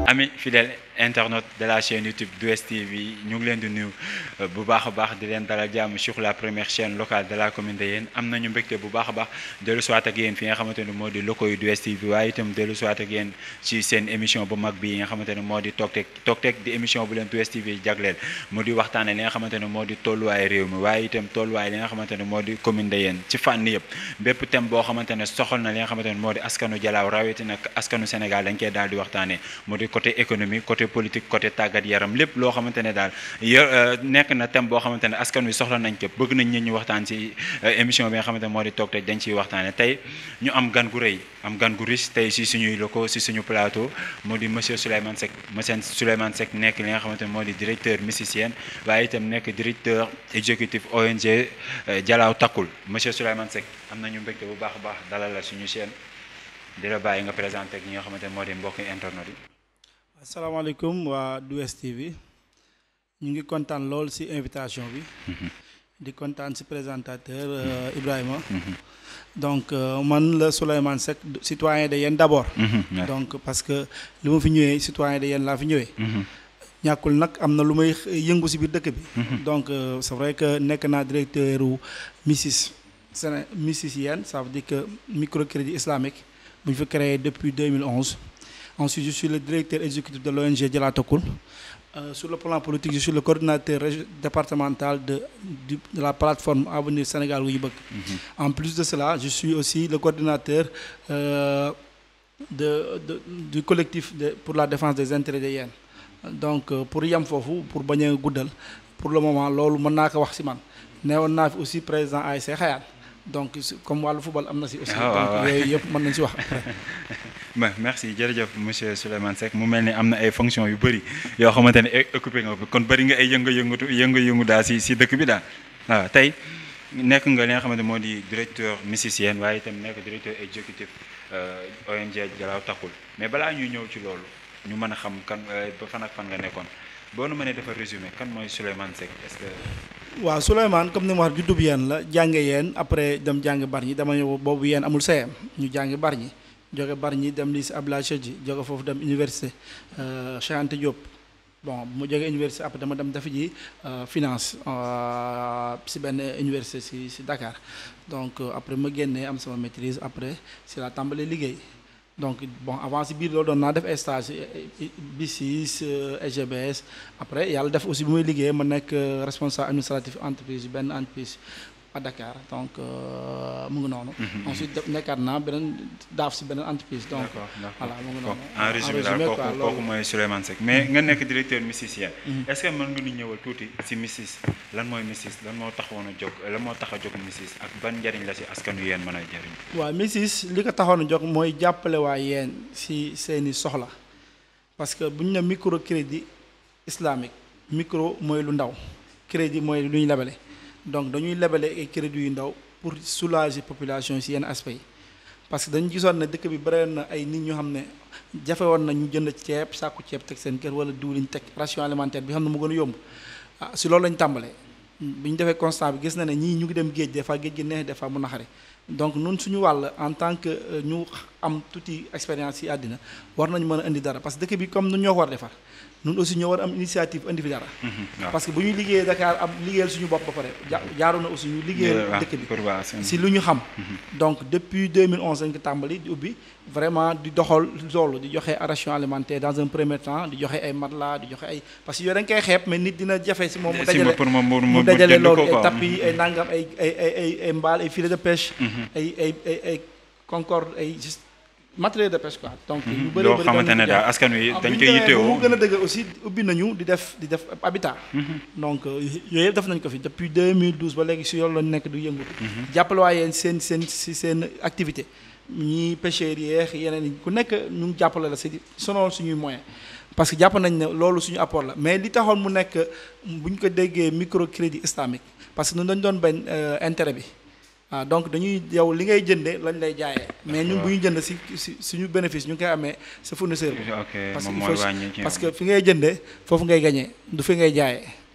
ami fidèle internaute de la chaîne YouTube 2STV ñu ngi leen di nuyu bu baax a baax di leen dalal jàmm sur la première chaîne locale de la commune de Yène am nañu mbégte bu baax a baax dellu soit ak yéen fi nga xamante ne moo di locaux yu 2STV waaye itam dellu soit ak yéen ci seen émission bu mag bi nga xamante ne moo di Tok Tek Tok Tek di émission bu leen 2STV jagleel mu di waxtaane li nga xamante ne moo di tolluwaay réew mi waaye itam tolluwaay li nga xamante ne moo di commune de Yène ci fànn yëpp bépp thème boo xamante ne soxal na li nga xamante ne moo di askanu Jalaaw rawatina askanu Sénégal dañ koy daal di waxtaanee mu di côté économie côté politique côté tàggat yaram lépp loo xamante ne daal yo nekk na thème boo xamante ne askan wi soxla nañ ko bëgg nañ ñi ñu waxtaan ci émission bi nga xamante ne moo di Tok Tek dañ ciy waxtaane tey ñu am gan gu rëy am gan gu riche tey si suñuy locaux si suñu plateau moo di monsieur Souleymane Seck monsieur Souleymane Seck nekk li nga xamante ne moo di directeur musicien waaye itam nekk directeur exécutif ONG Jalaaw Takkul monsieur Souleymane Seck am nañu mbégte bu baax a baax dalal la suñu chaîne di la bàyyi nga présenté ak ñi nga xamante ne moo di mbokki internet yi asalaamaaleykum waa 2STV ñu ngi kontaan lool ci invitation bi di kontaan ci présentateur Ibrahima donc man la Souleymane Seck citoyen de Yène d'abord donc parce que li ma fi ñëwee citoyen de Yène laa fi ñëwee ñàkkul nag am na lu may yëngu ci biir dëkk bi donc c'est vrai que nekk naa directeur u MICIS Séné MICIS Yène ça veut dire que microcrédit islamique bu ñu fi créé depuis 2011 Ensuite, je suis le directeur exécutif de l'ONG Jalaaw Takkul. Euh, sur le plan politique, je suis le coordinateur départemental de, de, de la plateforme Avenir Sénégal Wuyibek. Mm -hmm. En plus de cela, je suis aussi le coordinateur euh, de, de, du collectif pour la défense des intérêts des Yène. Donc, euh, pour Yam Fofu, pour Bagné Goudel, pour le moment, lolu mën naa ko wax ci man. Néwon naa fi aussi président ASC Xayaan. donc comme wàllu football am na si aussi. donc yooyu yëpp mën nañu si wax après. merci jërëjëf monsieur Souleymane Seck mu mel ni am na ay fonctions yu bëri yoo xamante ne occupé nga ko kon bëri nga ay yëngu-yëngatu yëngu-yëngu daal si si dëkk bi daal waaw tey nekk nga li nga xamante moo di directeur musicien waaye itam nekk directeur exécutif ONG Jalaaw Takkul mais balaa ñuy ñëw ci loolu ñu mën a xam kan ba fan ak fan nga nekkoon boo nu mënee dafa résumé kan mooy Souleymane Seck est-ce que. waaw Souleymane comme ni ma wax juddub yeen la jànge yeen après dem jàng Bargny dama ñëw boobu yeen amul CM ñu jàngi Bargny jóge Bargny dem lycée Abdoulaye Sadji jóge foofu dem université Cheikh Anta Diop bon mu jóge université après dama dem defi ji finance si benn université si si Dakar donc après ma génnee am sama maîtrise après si la tàmbalee liggéey donc bon avant si biir loolu doon naa def ay stage BICIS SGBS après yàlla def aussi bu muy liggéey ma nekk responsable administratif entreprise benn entreprise à Dakar donc mu ngi noonu. ensuite nekkaat naa beneen daaf si beneen entreprise. donc voilà mu ngi noonu. en résumé daal kooku kooku mooy Souleymane Seck mais nga nekk directeur musicien. est-ce que mën nga ñu ñëwal tuuti si MICIS lan mooy MICIS lan moo taxoon a jóg lan moo tax a jóg MICIS ak ban njëriñ la si askanu yéen mën a jëriñ. waaw MICIS li ko taxoon a jóg mooy jàppale waa yéen si seeni soxla parce que bu ñu ne microcrédit islamique micro mooy lu ndaw crédit mooy lu ñu lebale. donc dañuy lebale ay crédits yu ndaw pour soulager population ci yenn aspect yi parce que dañu gisoon ne dëkk bi bëri na ay nit ñoo xam ne jafe woon na ñu jënd ceeb sàkku ceeb teg seen kër wala diwlin teg ration alimentaire bi xam ne mu gën a yomb ah si loolu lañu tàmbalee bi ñu defee constat bi gis na ne ñii ñu ngi dem géej des fois géej gi neex des fois mu naxare donc nun suñu wàll en tant que ñu am tuuti expérience ci àddina war nañu mën a indi dara parce que dëkk bi comme nu ñoo ko war defar ñun aussi ñoo war am initiative indi fi dara. parce que bu ñu liggéeyee Dakar am liggéeyal suñu bopp ba pare jaaru na aussi ñu liggéeyal dëkk bi si lu ñu xam donc depuis 2011 lañ ko tàmbali di ubbi vraiment di doxal loolu di joxe ration alimentaire dans un premier temps di joxe ay matelas di joxe ay parce que yooyu dañ koy xeeb mais nit dina jafe si moom mu dajale mu dajale loolu ay tapis ay nangam ay ay ay ay mbaal ay filet de pêche ay ay ay ay concorde ay juste matériel de pêche quoi. donc yu bëri loo xamante ne daal askan wi dañ koy yittewoo mu gën a dëgg aussi ubbi nañu di def di def habitat. donc yooyu yëpp def nañ ko fi depuis 2012 ba léegi si yoon la nekk du yëngatu. jàppale waa yéen seen seen si seen activité ñii pêcheurs yeex yeneen yi ku nekk ñu ngi jàppale la si sonoon suñuy moyen parce que jàpp nañ ne loolu suñu apport la mais li taxoon mu nekk bu ñu ko déggee microcrédit islamique parce que ñun dañu doon bañ intérêt bi. ah donc dañuy yow li ngay jënde lañ lay jaayee mais ñun bu ñu jënd si si suñu bénéfice ñu ngi koy amee sa fournisseur bi parce que parce que fi ngay jëndee foofu ngay gañee du fi ngay jaayee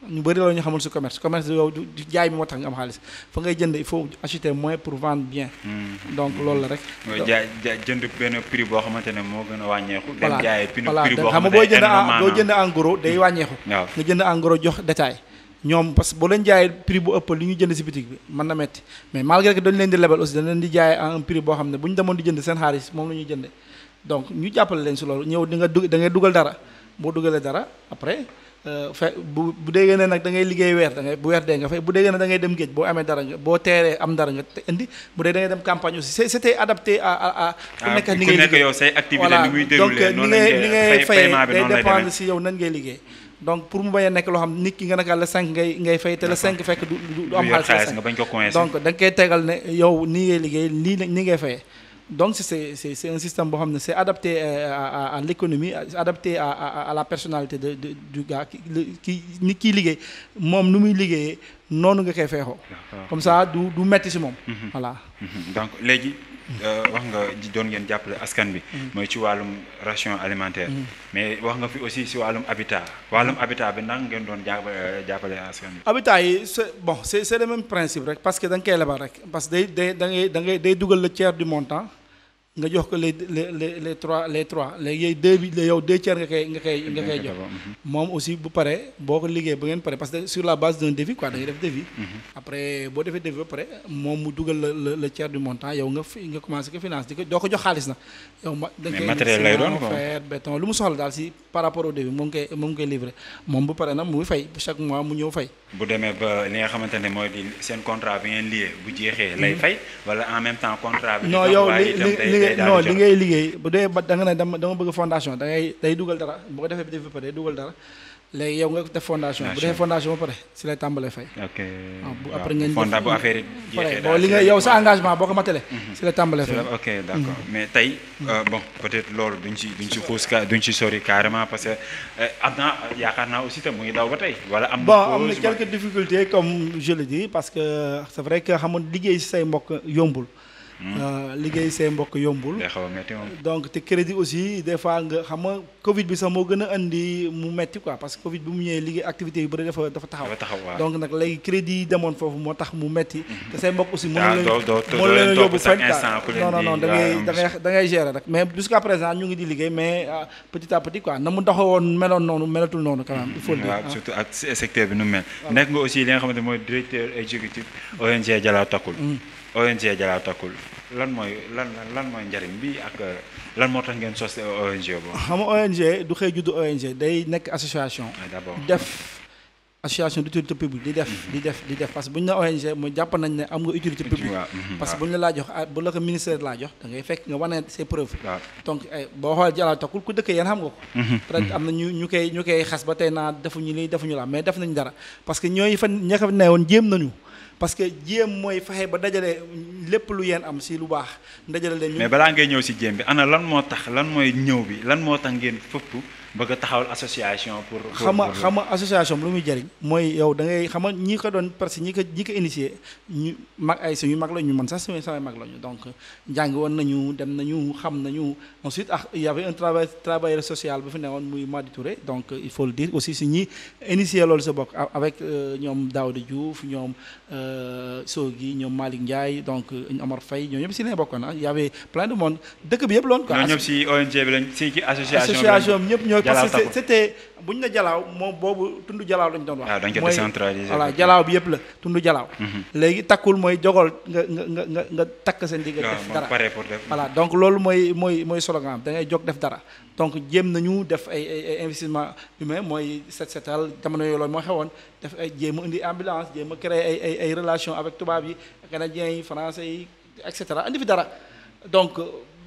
ñu bëri la ñu xamul si commerce commerce yow du du jaay bi moo tax nga am xaalis fa ngay jënd il faut acheter moins pour vendre bien donc loolu la rek mooy jaay jaay jënd benn prix boo xamante ne moo gën a wàññeeku. dem jaayee prix voilà prix boo xam nga xamante boo ne jënd en énormément boo jënd en gros day wàññeeku waaw nga jënd en gros jox détail ñoom parce que boo leen jaayee prix bu ëpp li ñu jënd si boutique bi mën na metti mais malgré que dañu leen di lebal aussi dañ leen di jaayee à un prix boo xam ne bu ñu demoon di jënd seen xaalis moom la ñuy jënde donc ñu jàppale leen si loolu ñëw di nga dug da ngay dugal dara boo dugalee dara après fe bu bu déggee ne nag da ngay liggéey weer da ngay bu weer dee nga fay bu déggee ne da ngay dem géej boo amee dara nga boo teeree am dara nga te indi bu dee da ngay dem campagne aussi c'est c'était adapté à à à ku nekk ak ni ngay ku nekk liggéey yow say activité voilà ni muy donc déroulé ni noonu ngay lañ ni koy ngay fay fayee paiement bi day noonu lay dépendre demee si yow nan ngay liggéey donc pour mu bañ a nekk loo xam nit ki nga naka la 5 ngay ngay fay te la 5 fekk du du du am du yor xaalis xaalis la nga 5 bañ ko coincé donc da nga koy tegal ne yow nii ngay liggéey lii la- nii ngay fayee donc c'est c'est c'est un système boo xam ne c'est adapté euh, à à à l'économie c'est adapté à à à la personnalité de de du gars ki le- ki nit kiy liggéey moom nu muy liggéeyee noonu nga koy feexoo comme ça du du metti si moom voilà Mhm. donc léegi euh, wax nga ji doon ngeen jàppale askan bi mooy ci wàllum ration alimentaire mais wax nga fi aussi si wàllum habitat wàllum habitat bi ndax ngeen doon jàppale jàppale askan bi habitat yi c'est bon c'est c'est le même principe rek parce que da nga koy lebal rek parce que day day da ngay da ngay day dugal le tiers du montant nga jox ko les les les les trois les trois léegi yooyu deux bi yow deux tiers nga koy nga koy nga koy jox moom aussi bu paree boo ko liggéey ba ngeen pare parce que sur la base d'un devis quoi da ngay def devis après boo defee devis ba pare moom mu dugal le le le tiers du montant yow nga fi nga commencé ko finance di ko doo ko jox xaalis nag yow ma da nga Mais koy matériel lay doon ciment, quoi. fer béton lu mu soxla daal si par rapport au devis moom koy moom koy livré moom bu pare nag mu ngi fay chaque mois mu ñëw fay bu demee ba li nga xamante ne mooy di seen contrat bi ngeen lié bu jeexee lay fay wala en même temps contrat bi. di non dox yow waaye li itam li day- li day ngay daal non di li jox. ngay liggéey bu dee ba da nga ne dama dama bëgg fondation da ngay day dugal dara boo ko defee defi ba pare day dugal dara léegi yow nga def fondation bu defee fondation ba pare si lay tàmbalee fay ok waaw bu waaw, après ngeen fonda def- bu affaire yi pare jeexee bon daal li si nga lay yow sa commencé. engagement boo ko matalee si lay tàmbalee fay ok d'accord mais tey euh, bon peut-être loolu duñ ci duñ ci xuus ka duñ ci sori carrément parce que euh, am naa yaakaar naa aussi tam mu ngi daw ba tey wala am na bon am na pause, quelques difficultés comme je le dis parce que c'est vrai que xam nga liggéey si say mbokk yombul Euh, liggéey say mbokk yombul day xaw a metti moom donc te crédit aussi des fois nga xam nga Covid bi sax moo gën a andi mu metti quoi parce que Covid bi mu ñëwee liggéey activité yu bëri dafa dafa taxaw dafa taxaw waaw donc nag léegi crédit yi demoon foofu moo tax mu metti te say mbokk aussi Ah, mënu doo- doo- leen doo mënu leen leen topp yóbbu chaque fenn instant ku quoi leen non non non di- da ngay waaw, da ngay da ngay gérer rek mais jusqu'à présent ñu ngi di liggéey mais ah, petit à petit quoi na mu doxewoon meloon noonu melatul noonu quand même il faut le dire waaw ah. surtout ak se- secteur bi nu mu mel nekk nga aussi li nga xamante mooy directeur exécutif ONG Jalaaw Takkul ONG Jalaaw Takkul lan mooy lan lan lan mooy njariñ bi ak euh, lan moo tax ngeen sos ONG boobu xam nga ONG du xëy juddu ONG day nekk association ah d'abord def association d'utilité publique di def di def di def parce que bu ñu ne ONG mooy jàpp nañ ne am nga utilité publique waaw mhm, parce que bu ñu la laa jox ah, bu la ko ministère laa jox da ngay fekk nga wane ses preuves waaw donc ay boo xoolee Jalaaw Takkul ku dëkk yéen xam nga ko peut-être am na ñu ñu koy ñu koy xas ba tey naa defuñu lii defuñu la mais def nañ dara parce que ñooy fa ña fa newoon jéem nañu parce que jéem mooy fexe ba dajale lépp lu yéen am si lu baax dajale leen ñu mais balaa ngay ñëw si jéem bi ana lan moo tax lan mooy ñëw bi lan moo tax ngeen fëpp bëgg a taxawal association pour pour- xam nga pour- xam nga association bi lu muy jëriñ mooy yow da ngay xam nga ñi ko doon parce que ñi ko ñi ko initié ñu mag ay suñu mag la ñu man sax suñu samay mag la ñu donc jàng woon nañu dem nañu xam nañu ensuite ah il y avait un travail travailleur social bu fi newoon muy Madi Touré donc il faut le dire aussi si ñi initié loolu sa bokk a- avec euh, ñoom Daouda Diouf ñoom euh, Sogui ñoom Malick Ndiaye donc euh, Omar Faye ñoom ñëpp si lañ bokkoon ah il y avait plein de monde dëkk bi yëpp loon quoi ñoo ñëpp si ONG bi lañ si ci association bi lañ- association bi ñëpp ñooy Jalaaw parce que Takkul. c'était bu ñu ne jalaaw moom boobu tund jalaaw lañu doon wax waaw dañ ko mooy- décentraliser voilà ko. jalaaw bi yëpp la tund jalaaw léegi takkul mooy jogal nga nga nga nga nga takk seen digg waaw def moo dara pare pour def voilà donc loolu mooy mooy mooy slogan da ngay jóg def dara donc jéem nañu def ay ay ay investissement humain mooy set setal jamono yooyu loolu moo xewoon def ay jéem a indi ambulance jéem a créer ay ay ay relation avec tubaab yi canadiens yi français yi et cetera andi fi dara donc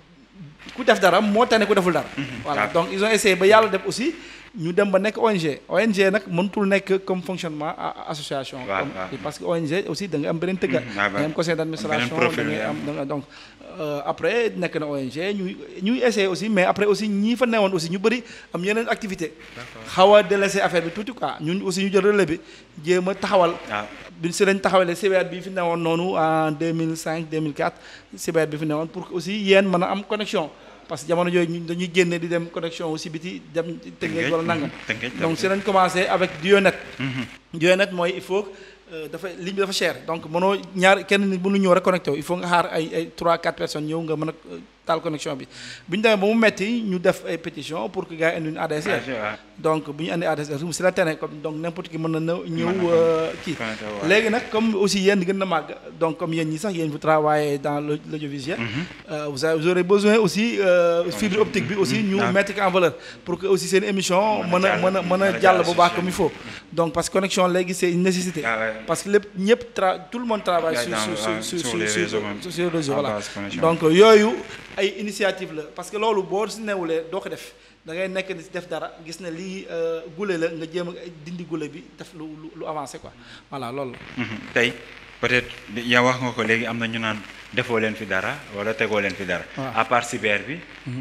ku def dara moo tane ku deful dara. voilà waaw. donc ils ont essayé ba yàlla def aussi ñu dem ba nekk ONG ONG nag mënutul nekk comme fonctionnement a- a- association. waaw, comme- waaw. parce que ONG aussi da nga am beneen tëgga. Mhm, da waaw, nga am conseil d'administration beneen profil da ngay ngay am da nga donc euh, après nekk na ONG ñuy ñuy essayé aussi mais après aussi ñii fa newoon aussi ñu bëri am yeneen activité xaw a délaissé affaire bi tuuti quoi ñun aussi ñu jël relais bi jéem a taxawal. waaw bi si lañ taxawalee CBR bi fi newoon noonu en 2005 2004 CBR bi fi newoon pour que aussi yéen mën a am connexion parce que jamono jooju ñu dañuy génne di dem connexion aussi biti dem Tëngéej wala nangam Tëngéej donc si lañ commencé avec Dionet Dionet mooy il faut dafa ligne bi dafa cher donc mënoo ñaar kenn nit mënu ñëw rek connecté wu il faut nga xaar ay ay 3 4 personnes ñëw nga mën a taal connexion bi bu ñu demee ba mu metti ñu def ay pétition pour que gars yi indi une ADSL donc bu ñu indi ADSL si la tene comme donc n'importe qui mën na ñëw kii léegi nag comme aussi yéen gën na màgg donc comme yéen ñi sax yéen vous travaillez dans l'audiovisuel vous avez vous aurez besoin aussi fibre optique bi aussi ñu mettre ko en valeur pour que aussi seen émission mën a mën a mën a jàll bu baax comme il faut donc parce que connexion léegi c'est une nécessité parce que lépp ñëpp tra tout le monde travaille sur sur sur sur sur réseau voilà donc yooyu ay initiative la parce que loolu boo si newulee doo ko def da ngay nekk di def dara gis ne lii gule la nga jéem a dindi gule bi def lu lu avancé quoi voilà loolu la. tey peut-être yow wax nga ko léegi am na ñu naan defoo leen fi dara wala tegoo leen fi dara. à part cyber bi.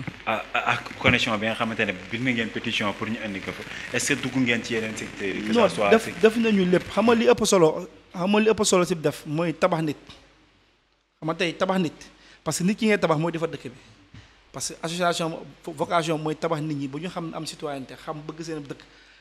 ak connexion bi nga xamante ne bind ngeen pétition pour ñu indi ko fa est-ce que dugg ngeen ci yeneen secteurs yi. que ça soit non def def nañu lépp xam nga li ëpp solo xam nga li ëpp solo si def mooy tabax nit xam nga tey tabax nit. parce que nit ki ngay tabax mooy defar dëkk bi parce que association vocation mooy tabax nit ñi bu ñu xam am citoyenneté xam bëgg seen dëkk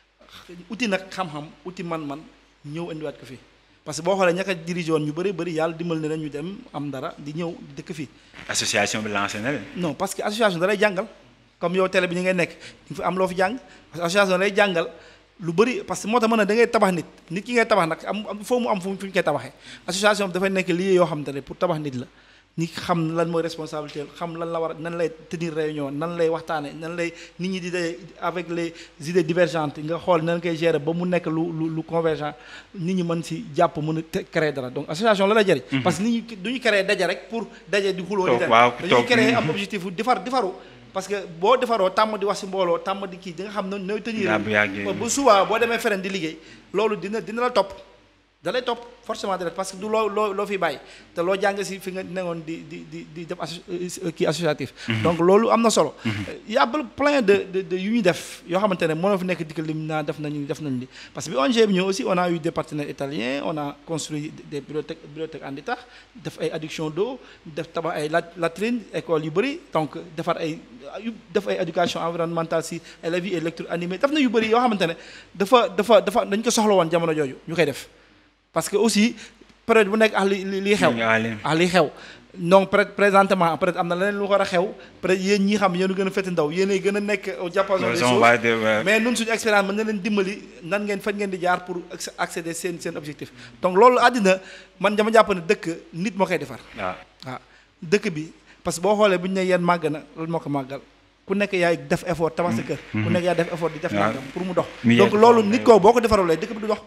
uti nag xam-xam uti man-man ñëw indiwaat ko fii parce que boo xoolee ñaka dirigé woon ñu bëri bëri yàlla dimbal ne leen ñu dem am dara di ñëw di dëkk fii. association bi lancé na leen. non parce que association da lay jàngal comme yow télé bi ñu ngay nekk ñu fi am loo fi jàng parce que association da lay jàngal lu bëri parce que moo tax mën na da ngay tabax nit nit ki ngay tabax nag am foo mu am fu ñu koy tabaxee association bi dafay nekk lii yoo xam te ne pour tabax nit la. ñi xam lan mooy responsabilité xam lan la war nan lay tenir réunion nan lay waxtaane nan lay nit ñi di dee avec les idées divergentes nga xool nan koy gérer ba mu nekk lu lu lu convergent nit ñi mën si jàpp mën a créer dara donc association la lay jëriñ parce que nit ñi du ñu créer daje rek pour daje di xuloo di dem dañuy créer am objectif defar defaru parce que boo defaroo tàmm di wax si mbooloo tàmm di kii di nga xam ne nooy tenir bu suba boo demee feneen di liggéey loolu dina dina la topp da lay topp forcément direct parce que du loo loo loo fi bàyyi te loo jàng si fi nga newoon di di di di def kii associatif donc loolu am na solo y a plein de de de yu ñu def yoo xamante ne mënoo fi nekk di ko lim naa def nañu def nañu li parce que bi ONG bi ñëw aussi on a eu des partenaires italiens on a construit des bibliothèques bibliothèques en état def ay adduction d'eau def tabax ay latrines école yu bëri donc defar ay def ay éducation environnementale si élèves yi et lecture animée def na yu bëri yoo xamante ne dafa dafa dafa dañ ko soxla woon jamono jooju ñu koy def parce que aussi période bu nekk ah li li xew ah li xew donc peut être présentement peut être am na leneen lu war a xew peut être yéen ñi xam yéen gën a fete ndaw yéenay gën a nekk au diapason des choses mais nun suñu expérience mën na leen dimbali nan ngeen fan ngeen di jaar pour accéder seen seen objectif donc loolu àddina man dama jàpp ne dëkk nit moo koy defar waaw waaw dëkk bi parce que boo xoolee bu ñu ne yéen màgg na loolu moo ko màggal ku nekk yaay def effort tabax sa kër ku nekk yaay def effort di def nangam pour mu dox donc loolu nit koo boo ko defarulee dëkk bi du dox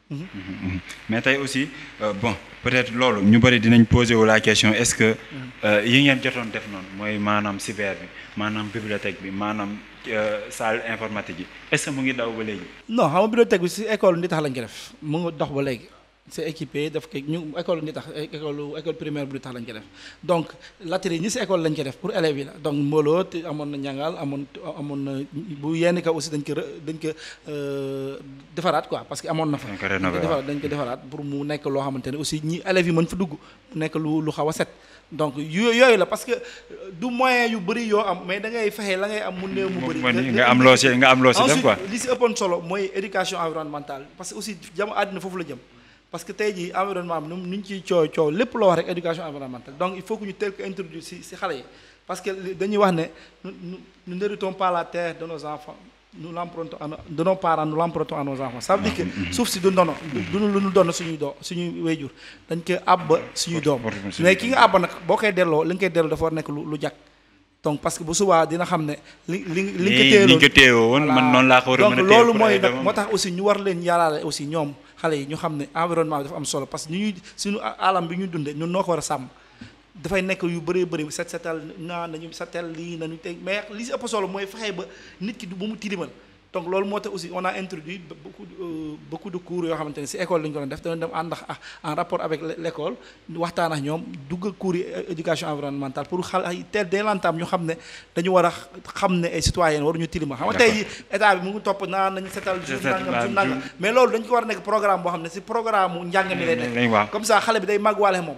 mais tey aussi bon peut-être loolu ñu bëri dinañ poser wu la question est-ce que yi ngeen jotoon def noonu mooy maanaam cyber bi maanaam bibliothèque bi maanaam salle informatique yi est-ce que mu ngi daw ba léegi. non xam nga bibliothèque bi si école ndi tax lañ ko def mu ngi dox ba léegi c'est équipé daf ko ñu école ndi tax école école primaire bu ndi tax lañ ko def donc latrines ñi si école lañ ko def pour élèves yi la donc mbooloo te amoon na njàngal amoon amoon na bu yenn ka aussi dañ ko dañ ko defaraat quoi parce que amoon na fa. dañ ko rénover defaraat dañ ko defaraat pour mu nekk loo xamante ne aussi ñi élèves yi mën fa dugg mu nekk lu lu xaw a set. donc yooyu la parce que du moyen yu bëri yoo am mais da ngay fexe la ngay am mu néew mu bëri. nga am loo si nga am loo si def quoi. li si ëppoon solo mooy éducation environnementale parce que aussi jamo àddina foofu la jëm. parce que tey jii environnement bi nu ñu ciy coow coow lépp loo wax rek éducation environnementale donc il faut que ñu teel ko introduire si si xale yi parce que dañuy wax ne nous nous n'héritons pas la terre de nos enfants nous l'empruntons à de nos parents nous l'empruntons à nos enfants ça veut dire que suuf si du ndono du lu ñu doon suñuy doo suñuy wéyjur dañ ko àbb suñuy doom mais ki nga àbb nag boo koy delloo li nga koy delloo dafa war nekk lu lu jàkk donc parce que bu subaa dina xam ne li li li nga ko téeloo woon man noonu laa ko war a mën a donc loolu mooy nag moo tax aussi ñu war leen yaraale aussi ñoom xale yi ñu xam ne environnement bi dafa am solo parce que ñu ñuy suñu alam bi ñu dundee ñun noo ko war a sàmm dafay nekk yu bëree bëri set setal naa nañu setal lii nañu teg mais li si ëpp solo mooy fexe ba nit ki du bu mu tilimal donc loolu moo tax aussi on a introduit beaucoup beaucoup de cours yoo xamante ne si école lañu ko doon def dañu dem ànd ak en rapport avec l'école waxtaan ak ñoom dugg cours yi éducation environnementale pour xale ay teel dès l'entame ñu xam ne dañu war a xam ne ay citoyens waruñu tilima xam nga tey état bi mu ngi topp naa nañu setal jour nangam jour nangam mais loolu dañu ko war a nekk programme boo xam ne si programme mu njàng mi lay nekk comme ça xale bi day màgg waale moom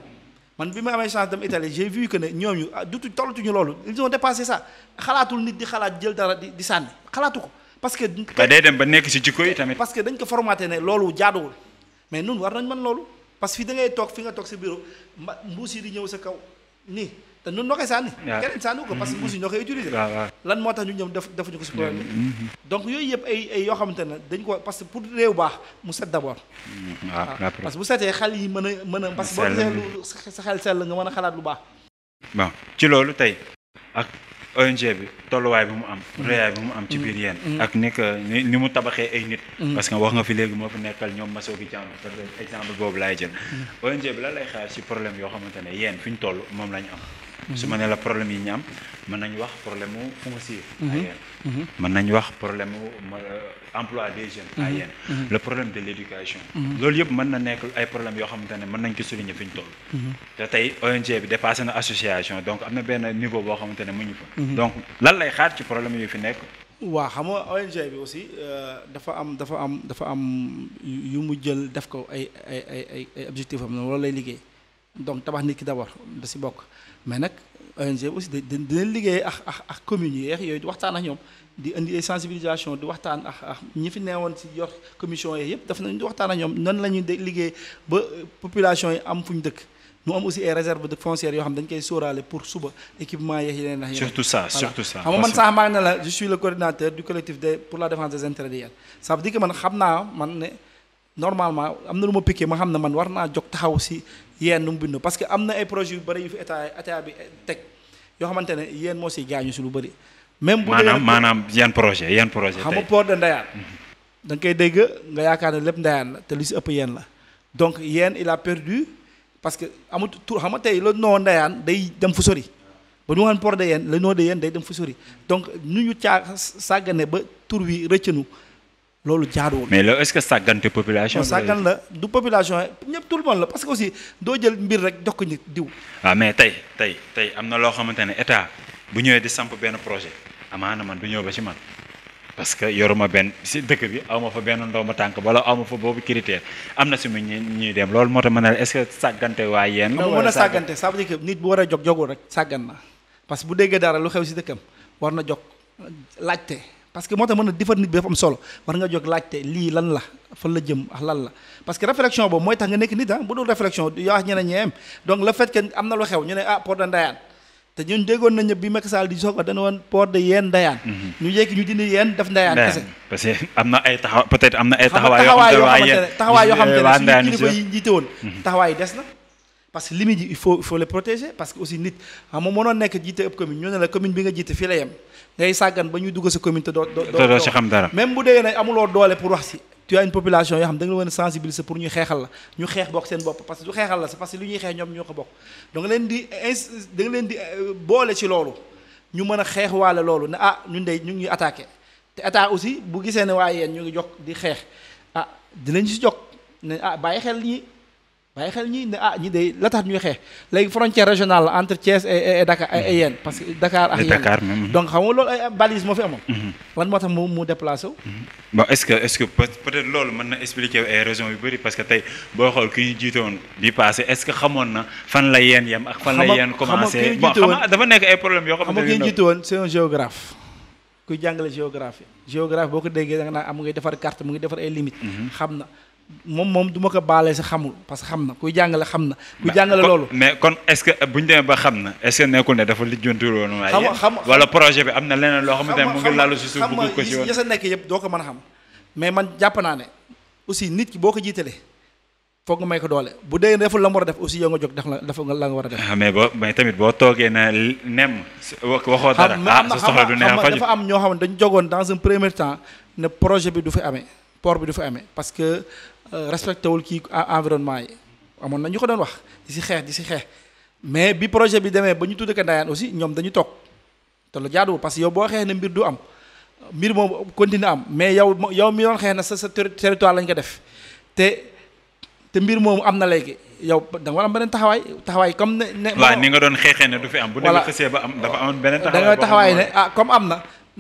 man bi ma amee chance dem Italie j'ai vu que ne ñooñu dutu tollatuñu loolu ils ont dépassé ça xalaatul nit di xalaat jël dara di di sànni xalaatu ko parce que. ba day dem ba nekk ci jikko yi tamit. parce que dañ ko formaté ne loolu jaaduwul mais nun war nañ mën loolu parce que fi da ngay toog fi nga toog sa bureau mba mbuus yi di ñëw sa kaw nii te nun noo koy sànni. waaw keneen sànni ko parce que mbuus yi ñoo koy utiliser. waaw waaw. lan moo tax ñu ñëw def defuñu ko si problème bi. donc yooyu yëpp ay ay yoo xamante ne dañ ko parce que pour réew baax mu set d'abord. waaw parce que bu setee xel yi mën a mën a. parce que boo gisee lu sa xel sell nga mën a xalaat lu baax. bon ci loolu tey ak ONG bi tolluwaay bi mu am. réyaay bi mu am ci biir yéen. ak ni que ni ni mu tabaxee ay nit. parce que wax nga fi léegi moo fi nekkal ñoom Massoki Thiam par exemple boobu laay jël. ONG bi lan lay xaar ci problème yoo xamante ne yéen fi ñu toll moom la ñu am. su ma ne la problème yi ñu am mën nañu wax problème mu foncier. à yéen. mën nañu wax problème mu emploi des jeunes. à yéen. le problème de l'éducation. loolu yëpp mën na nekk ay problèmes yoo xamante ne mën nañ ko souligner fi ñu toll. te tey ONG bi dépassé na association donc am na benn niveau boo xamante ne mu ñu fa. donc lan lay xaar ci problème yu fi nekk. waaw xam nga ONG bi aussi dafa am dafa am dafa am yu mu jël def ko ay ay ay ay ay objectifs am loolu lay liggéey donc tabax nit ki d'abord da si bokk mais nag ONG bi aussi da dina liggéey ak ak ak communes yi yooyu di waxtaan ak ñoom di indi ay sensibilisation di waxtaan ak ak ñi fi neewoon si yor commission yi yëpp daf nañ di waxtaan ak ñoom nan la ñuy liggéey ba population yi am fu ñu dëkk mu am aussi ay réserve de foncières yoo xam dañ koy sóoraale pour suba équipement yeeg yeneen ak yeneen surtout ça surtout ça. xam nga man sax maa ngi ne la je suis le coordinateur du collectif de pour la défense des intérêts des yéen ça veut dire que man xam naa man ne normalement am na lu ma piqué ma xam ne man war naa jóg taxaw si yéen nu mu bindoo parce que am na ay projets yu bëri yu fi état état bi teg yoo xamante ne yéen moo siy gaañu si lu bëri. même bu dee maanaam maanaam yan projet yan projet xam nga tey port de Ndayane da nga koy dégg nga yaakaar ne lépp Ndayane la te li si ëpp yéen la donc yéen il a perdu parce que amut tur xam nga tey la noo Ndayane day dem fu sori ba ñu waxoon port de yéen la noo de yéen day dem fu sori donc nu ñu caa sàggane ba tur wi rëccanu loolu jaaduwul. mais loolu est-ce que sàggante population. non sàggan la du population ñëpp tout le monde la parce que aussi doo jël mbir rek jox ko nit diw. waaw mais tey tey tey am na loo xamante ne état bu ñëwee di samp benn projet amaana man du ñëw ba ci man parce que yoruma benn si dëkk bi aw ma fa benn ndomba tànk wala aw ma fa boobu critère am na si mu ñuy ñuy dem loolu moo tax ma ne la est-ce que sàggante waa yéen. xam nga mën a sàggante ça veut dire que nit bu war a jog jogul rek sàggan na parce que bu déggee dara lu xew si dëkkam war na jog laajte parce que moo tax mën a defar nit bi dafa am solo war nga jog laajte lii lan la fan la jëm ak lan la parce que réflexion boobu mooy tax nga nekk nit ah bu dul réflexion yoo wax ñeneen ñeem donc le fait que am na lu xew ñu ne ah port de Ndayane te ñun déggoon nañu bi Macky Sall di soog a dana woon port de yeen Ndayane ñu yékki ñu dindi yeen def Ndayane kese parce que am na ay taxaw peut-être am na ay xam nga taxawaay yoo taxawaay yoo xamante ne taxawaay yoo xamante ne Ndayane suñu kilifa yi jiite woon taxawaay yi des na parce que limite yi il faut il faut les protéger parce que aussi nit xam nga mënoon nekk jiite ëpp commune ñu ne la commune bi nga jiite fii la yem ngay sàggan ba ñuy dugg sa commune te doo doo te doo ci xam dara même bu dee ne amuloo doole pour wax si tu as une population yoo xam da nga leen a sensibiliser pour ñu xeexal la ñu xeex bokk seen bopp parce que du xeexal la c'est parce que lu ñuy xeex ñoom ñoo ko bokk donc leen di ins da nga leen di boole ci loolu ñu mën a xeex waale loolu ne ah ñun de ñu ngi attaqué te état aussi bu gisee ne waaye yéen ñu ngi jox di xeex ah dinañ si jox ne ah bàyyi xel ñi bàyyi xel ñi ne ah ñi de la tax ñuy xeex léegi frontière régionale la entre Thiès et et Dakar et yéen parce que Dakar ak Et yéen Dakar même. donc xam nga loolu ay balise moo fi amoon lan moo tax mu mu déplacé wu bon est-ce que est-ce que peut- peut-être loolu mën na expliquer ay raisons yu bëri parce que tey boo xool ki ñu jiitoon di passé est-ce que xamoon na fan la yeen yem ak fan la Xam nga- yeen xam nga commencé ki ñu bon jiite xam woon- nga dafa nekk ay problèmes yoo xam xamante nga ki ne ñu jiite woon c'est un géographe kuy jàngale géographie géographe boo ko déggee da nga naan am mu ngi defar carte mu ngi defar ay limites xam na moom moom du ma ko baalee sa xamul parce que xam na kuy jàngale xam na kuy jàngale kon- loolu mais kon est-ce que bu ñu demee ba xam na est-ce que nekkul ne dafa lijjantul woon waaye Xam nga- yéen xam nga- wala projet bi am na leneen loo xamante ne mu ngi lalu si suuf xam nga bëgg ko si woon yi sa nekk yëpp doo ko mën a xam mais man jàpp naa ne aussi nit ki boo ko jiitalee foog nga may ko doole bu dee deful la mu war a def aussi yow nga jóg def la def nga la nga war a def ah mais boo mais tamit boo toogee na nem wax- waxoo dara xam ah am na sa soxla du neex xam nga faju dafa am ñoo xam ne dañu jogoon dans un premier temps ne projet bi du fi amee port bi du fi amee parce que euh, respecté wul kii en- environnement yi amoon na ñu ko doon wax di si xeex di si xeex mais bi projet bi demee ba ñu tudd ko Ndayane aussi ñoom dañu toog te lu jaaduwul parce que yow boo xeex ne mbir du am mbir moom continue am mais yow mo- yow mi doon xeex na sa sa terri- territoire lañ ko def te te mbir moomu am na léegi yow da nga war a am beneen taxawaay taxawaay comme ne ne waaw ni nga doon xeexee ne du fi am bu Voilà. demee xësee ba am dafa amoon beneen da taxawaay nga boo taxawaay xam ne ah comme am na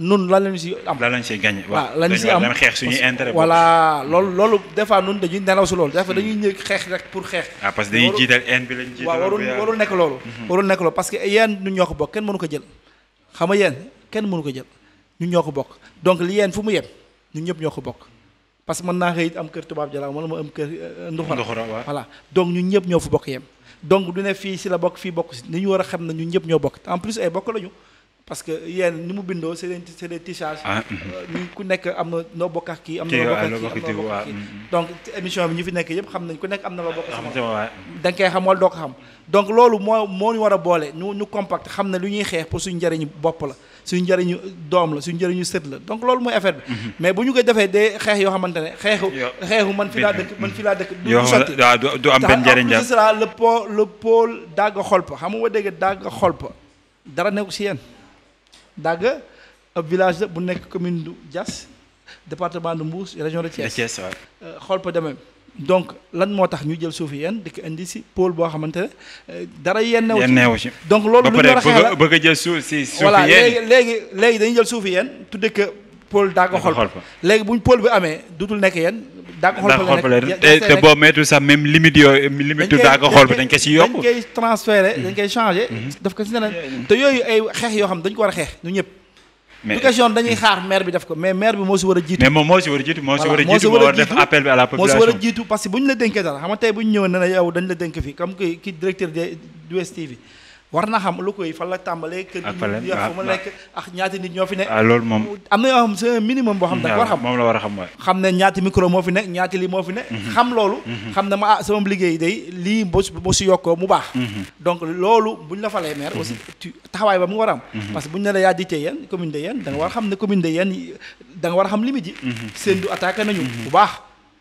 nun lan lañu si am la lañ see gagné. waaw lañu si am dañu xeex suñuy intérêt. voilà loolu loolu des fois nun dañuy nelaw si loolu des fois dañuy ñëw xeex rek pour xeex ah parce que dañuy jiital haine bi lañ jiital. waaw warul warul nekk loolu warul nekk loolu parce que yéen ñun ñoo ko bokk kenn mënu ko jël xam nga yéen kenn mënu ko jël ñun ñoo ko bokk donc li yéen fu mu yem ñun ñëpp ñoo ko bokk parce que mën naa xëy am kër tubaab jalaaw wala ma am kër nduxura Nduxura waaw. voilà donc ñun ñëpp ñoo fa bokk yem donc du ne fii si la bokk fii bokk si ni ñu war a xam ne ñun ñëpp ñoo bokk en plus ay bokk lañu parce que yéen ni mu bindoo c'est des c'est des tissages ah ñu ku nekk am na noo bokk ak kii am na Kii, loo waaw, bokk loo ak bokk kii am na loo kii, bokk ak waaw, kii mm, donc émission bi ñu fi nekk yëpp xam nañ ku nekk am na loo bokk sa xam morom. nga waaye. da nga koy xam wala doo ko xam donc loolu moo moo ñu war a boole ñu ñu compact xam ne lu ñuy xeex pour suñu njëriñu bopp la suñu njëriñu doom la suñu njëriñu sët la donc loolu mooy affaire bi mais bu ñu koy defee des xeex yoo xamante ne xeexu Yo- xeexu man fi laa dëkk man fi laa dëkk du yoo du xam sotti ne waaw du du am benn njëriñ ce daal. sera le pôle le pôle dagga xolpa xam nga ma dégg dagga xolpa dara nekku si yéen dagga ab village la bu nekk commune du Diass département de Mbour région de de Thiès Thiès waaw. Euh, xolpa de même donc lan moo tax ñu jël suufi yéen di ko indi si pôle boo xamante ne euh, dara yenn newu yéen ci neewu ci. donc loolu ba lu ñu pare war a xeex la bëgg a bëgg a jël suuf si suuf voilà léegi yéen. léegi léegi dañuy jël suufi yéen tudde que pôle dagga Dagga xolpa xolpa. léegi buñ pôle bi amee dutul nekk yéen dagga daa xolpa xool la ba nekk te te boo meetu sax même limite yooyu limite daa ko xool ba dañ ko si yokk. dañ koy transféré dañ koy changé daf ko si neneen te yooyu ay xeex yoo xam dañ ko war a xeex ñu ñëpp mais du question dañuy xaar maire bi def ko mais maire bi moo si war a jiitu mais moom moo si war a jiitu moo si war a Voilà, moo si jiitu war moo a war a def jiitu. appel bi à la moo si war a population. jiitu parce que bu ñu la dénkee dara xam nga tey bu ñu ñëwoon ne la yow dañ la dénk fii comme que ki directeur de du STV war na xam lu koy fan la tàmbalee kër Ak gi fan la- ñu yor fu mu waaw, nekk ak ñaati nit ñoo fi ne ah loolu moom. am na yoo xam c'est un minimum boo xam da nga war a xam moom la war a xam mooy. xam ne ñaati micro moo fi ne ñaati lii moo fi ne xam loolu xam ne ma ah sama liggéey day lii boo si boo si yokkoo mu baax donc loolu bu ñu la falee maire aussi tu taxawaay ba mu war a am parce que bu ñu ne la yaa jiite yéen commune de yéen da nga war a xam ne commune de yéen da nga war a xam limite yi seen du attaqué nañu bu baax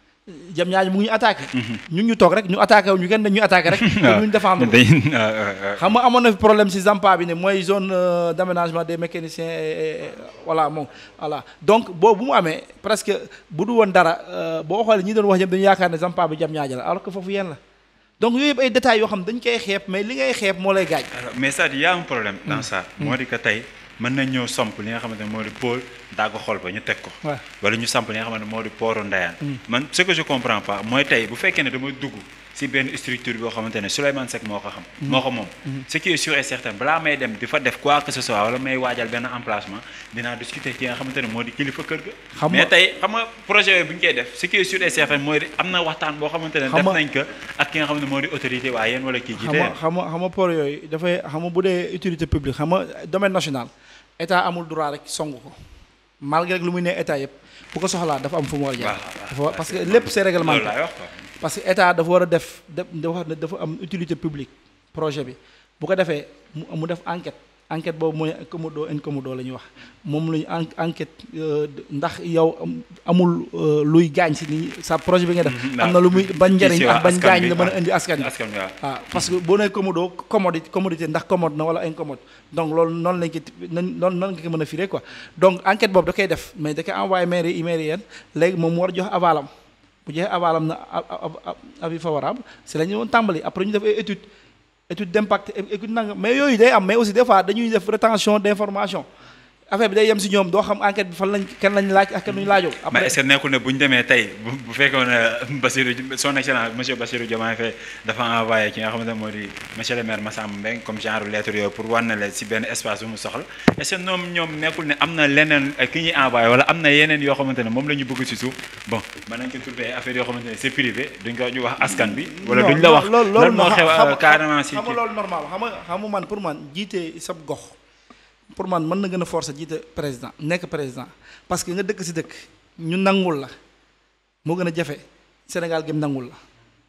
jam ñaañu mu ngi ñu attaqué ñun ñu toog rek ñu attaqué wu ñu kenn dañuy attaqué rek te ñu défendre ko. dañ ah, ah, ah. xam nga amoon na fi problème si Zampa bi ne mooy zone euh, d'aménagement des mécaniciens et- et- voilà moom voilà donc boobu bu mu amee presque bu du woon dara euh, boo xoolee ñi doon wax ñëpp dañu yaakaar ne Zampa bi jam ñaaja la alors que foofu yéen la donc yooyu yëpp ay détails yoo xam dañ koy xeeb mais li ngay xeeb moo lay gaañ. Alors, mais ça y a un problème dans ça moo di que tey mën nañ ñëw samp li nga xamante ne moo di pôle dagg xol ba ñu teg ko Ouais. wala ñu samp li nga xamante ne moo di pooru ndayaan man ce que je comprends pas mooy tey bu fekkee ne dama dugg si benn structure boo xamante ne Souleymane Seck moo ko xam moo ko moom ce qui est sûr et certain balaa may dem di fa def quoi que ce soit wala may waajal benn emplacement dinaa discuter ki nga xamante ne moo di kilifa kër ga Xam mais nga- tey xam nga projet yooyu bu ñu koy def ce qui est sûr et certain mooy di am na waxtaan boo xamante ne Xam def nga- nañ ko ak ki nga xam ne moo di autorité waa yéen wala kii xam jiite nga xam nga xam nga port yooyu dafay xam nga bu dee utilité publique xam nga domaine national état amul droit rek song ko malgré que lu muy ne état yëpp bu ko soxlaa dafa am fu mu war a jaar. dafa war- parce que lépp c'est loolu réglementé. laay wax quoi parce que état dafa war a def def dafa ne dafa am utilité publique projet bi bu ko defee mu mu def enquête enquête boobu mooy commodo incommodo la ñuy wax moom la ñu en enquête euh, ndax yow am- amul euh, luy gaañ si ni sa projet bi nga def. Mhm, am na lu muy ban njëriñ si ak waa ban askan gaañ bi, la mën a ah. indi askan bi. askan wi waaw waaw parce que boo nee commodo commodité commodité ndax commode na wala incommode donc loolu noonu lañ ko noonu noonu nga ko mën a firé quoi donc enquête boobu da koy def mais da koy envoyé maire yi maire yéen léegi moom mu war a jox avalam bu joxee avalam na a- a- a- avis favorable si la ñu doon tàmbali après ñu def ay étude étude d'impact étude nanga mais yooyu day am mais aussi des fois dañuy def rétention d'information affaire bi day yem si ñoom doo xam enquête bi fan lañ kan lañ laaj ak kan lañ laajoo mais après est-ce que nekkul ne bu ñu demee tey bu bu fekkoon ne Bassirou son excellence monsieur Bassirou Diomaye Faye dafa envoyé ki nga xamante ne moo di monsieur le maire Massamba Mbengue comme genre lettre yooyu pour wan na la si benn espace bu mu soxla est-ce que ñoom ñoom nekkul ne am na leneen eh, ki ñuy envoyé wala am na yeneen yoo xamante ne moom la ñu bëgg si suuf bon mën nañ ko tuddee affaire yoo xamante ne c'est privé duñ ko ñu wax askan bi. wala Non, duñ la non, wax loolu lan loolu moo xew xam- euh, carrément si xam nga kii. loolu normal xam nga xam nga man pour man jiite sab gox pour man mën na gën a forcer jiite président nekk président parce que nga dëkk si dëkk ñu nangul la moo gën a jafe Sénégal gëm nangul la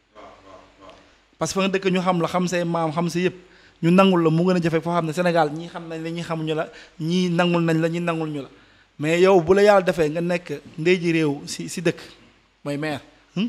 parce que fa nga dëkk ñu xam la xam say maam xam sa yëpp ñu nangul la mu gën a jafe foo xam ne Sénégal ñii xam nañ la ñii xamuñu la ñii nangul nañ la ñii nangul ñu la mais yow bu la yàlla defee nga nekk ndey ji réew si si dëkk mooy maire hmm?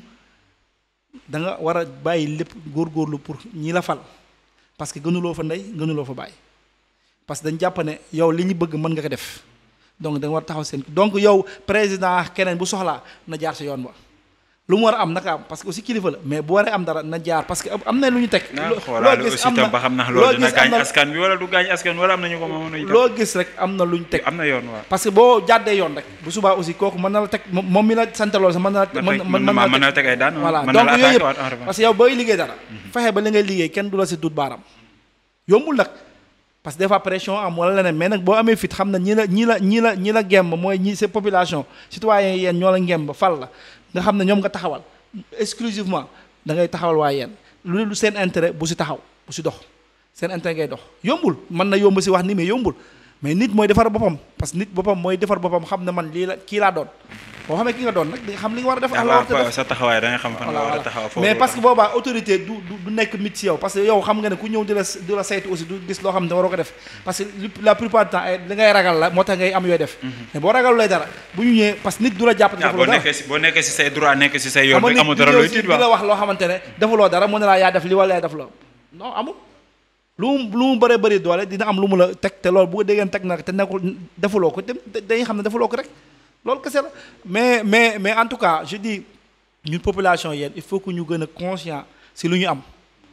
da nga war a bàyyi lépp góorgóorlu pour ñi la fal parce que gënuloo fa ndey gënuloo fa bàyyi parce que dañ jàpp ne yow li ñu bëgg mën nga ko def donc da nga war a taxaw seen donc yow président keneen bu soxlaa na jaar sa yoon ba lu mu war a am naka am parce que aussi kilifa la mais bu waree am dara na jaar parce que am na lu ñu teg. naa loo xoolaale gis aussi am tam na ba xam na loo loolu dina gis am gaañ na askan bi wala du gaañ askan wala am nañu ko mën a itam loo gis rek am na lu ñu teg. am na yoon waaw parce que boo jàddee yoon rek bu subaa aussi kooku mën na la teg moom moom mi la sant loolu sax mën na la. mën na mën mën na teg ay daan voilà mën donc na la yooyu attaqué waat en yëpp revanche parce que yow booy liggéey dara. fexe ba li ngay liggéey kenn du la si dut baaram. yombul nag parce que des fois pression am wala leneen mais nag boo amee fit xam na ñi la ñi la ñi la ñi la gemb mooy ñi sa population citoyen yéen ñoo la gemb fal la nga xam ne ñoom nga taxawal exclusivement da ngay taxawal waa yéen lu lu seen intérêt bu si taxaw bu si dox seen intérêt ngay dox yombul mën na yomb si wax ni mais yombul mais nit mooy defar boppam parce que nit boppam mooy defar boppam xam ne man lii la kii laa doon boo xamee ki nga doon nag di nga xam li nga war a def ak la war a def sa taxawaay da nga xam fan nga war a taxaw foofu mais parce que boobaa autorité du du du nekk mit si yow parce que yow xam nga ne ku ñëw di la di la saytu aussi du gis loo xam ne waroo ko def parce que li- la plupart du temps ay li ngay ragal la moo tax ngay am yooy def mais boo ragal lay dara bu ñu ñëwee parce que nit du la jàpp ah boo defuloo dara nekkee si boo nekkee si say droit nekk si say yoon xam rek nga amul nit dara di ñëw looy si tiit di la ba wax loo xamante ne defuloo dara mu ne laa yaa def li wala yaa def la non amul lu mu lu mu bëree bëri doole dina am lu mu la teg te loolu bu ko déggeen teg na te nekkul defuloo ko te dañuy xam ne defuloo ko rek loolu kese la mais mais mais en tout cas je dis ñun population yéen il faut que ñu gën a conscient si lu ñu am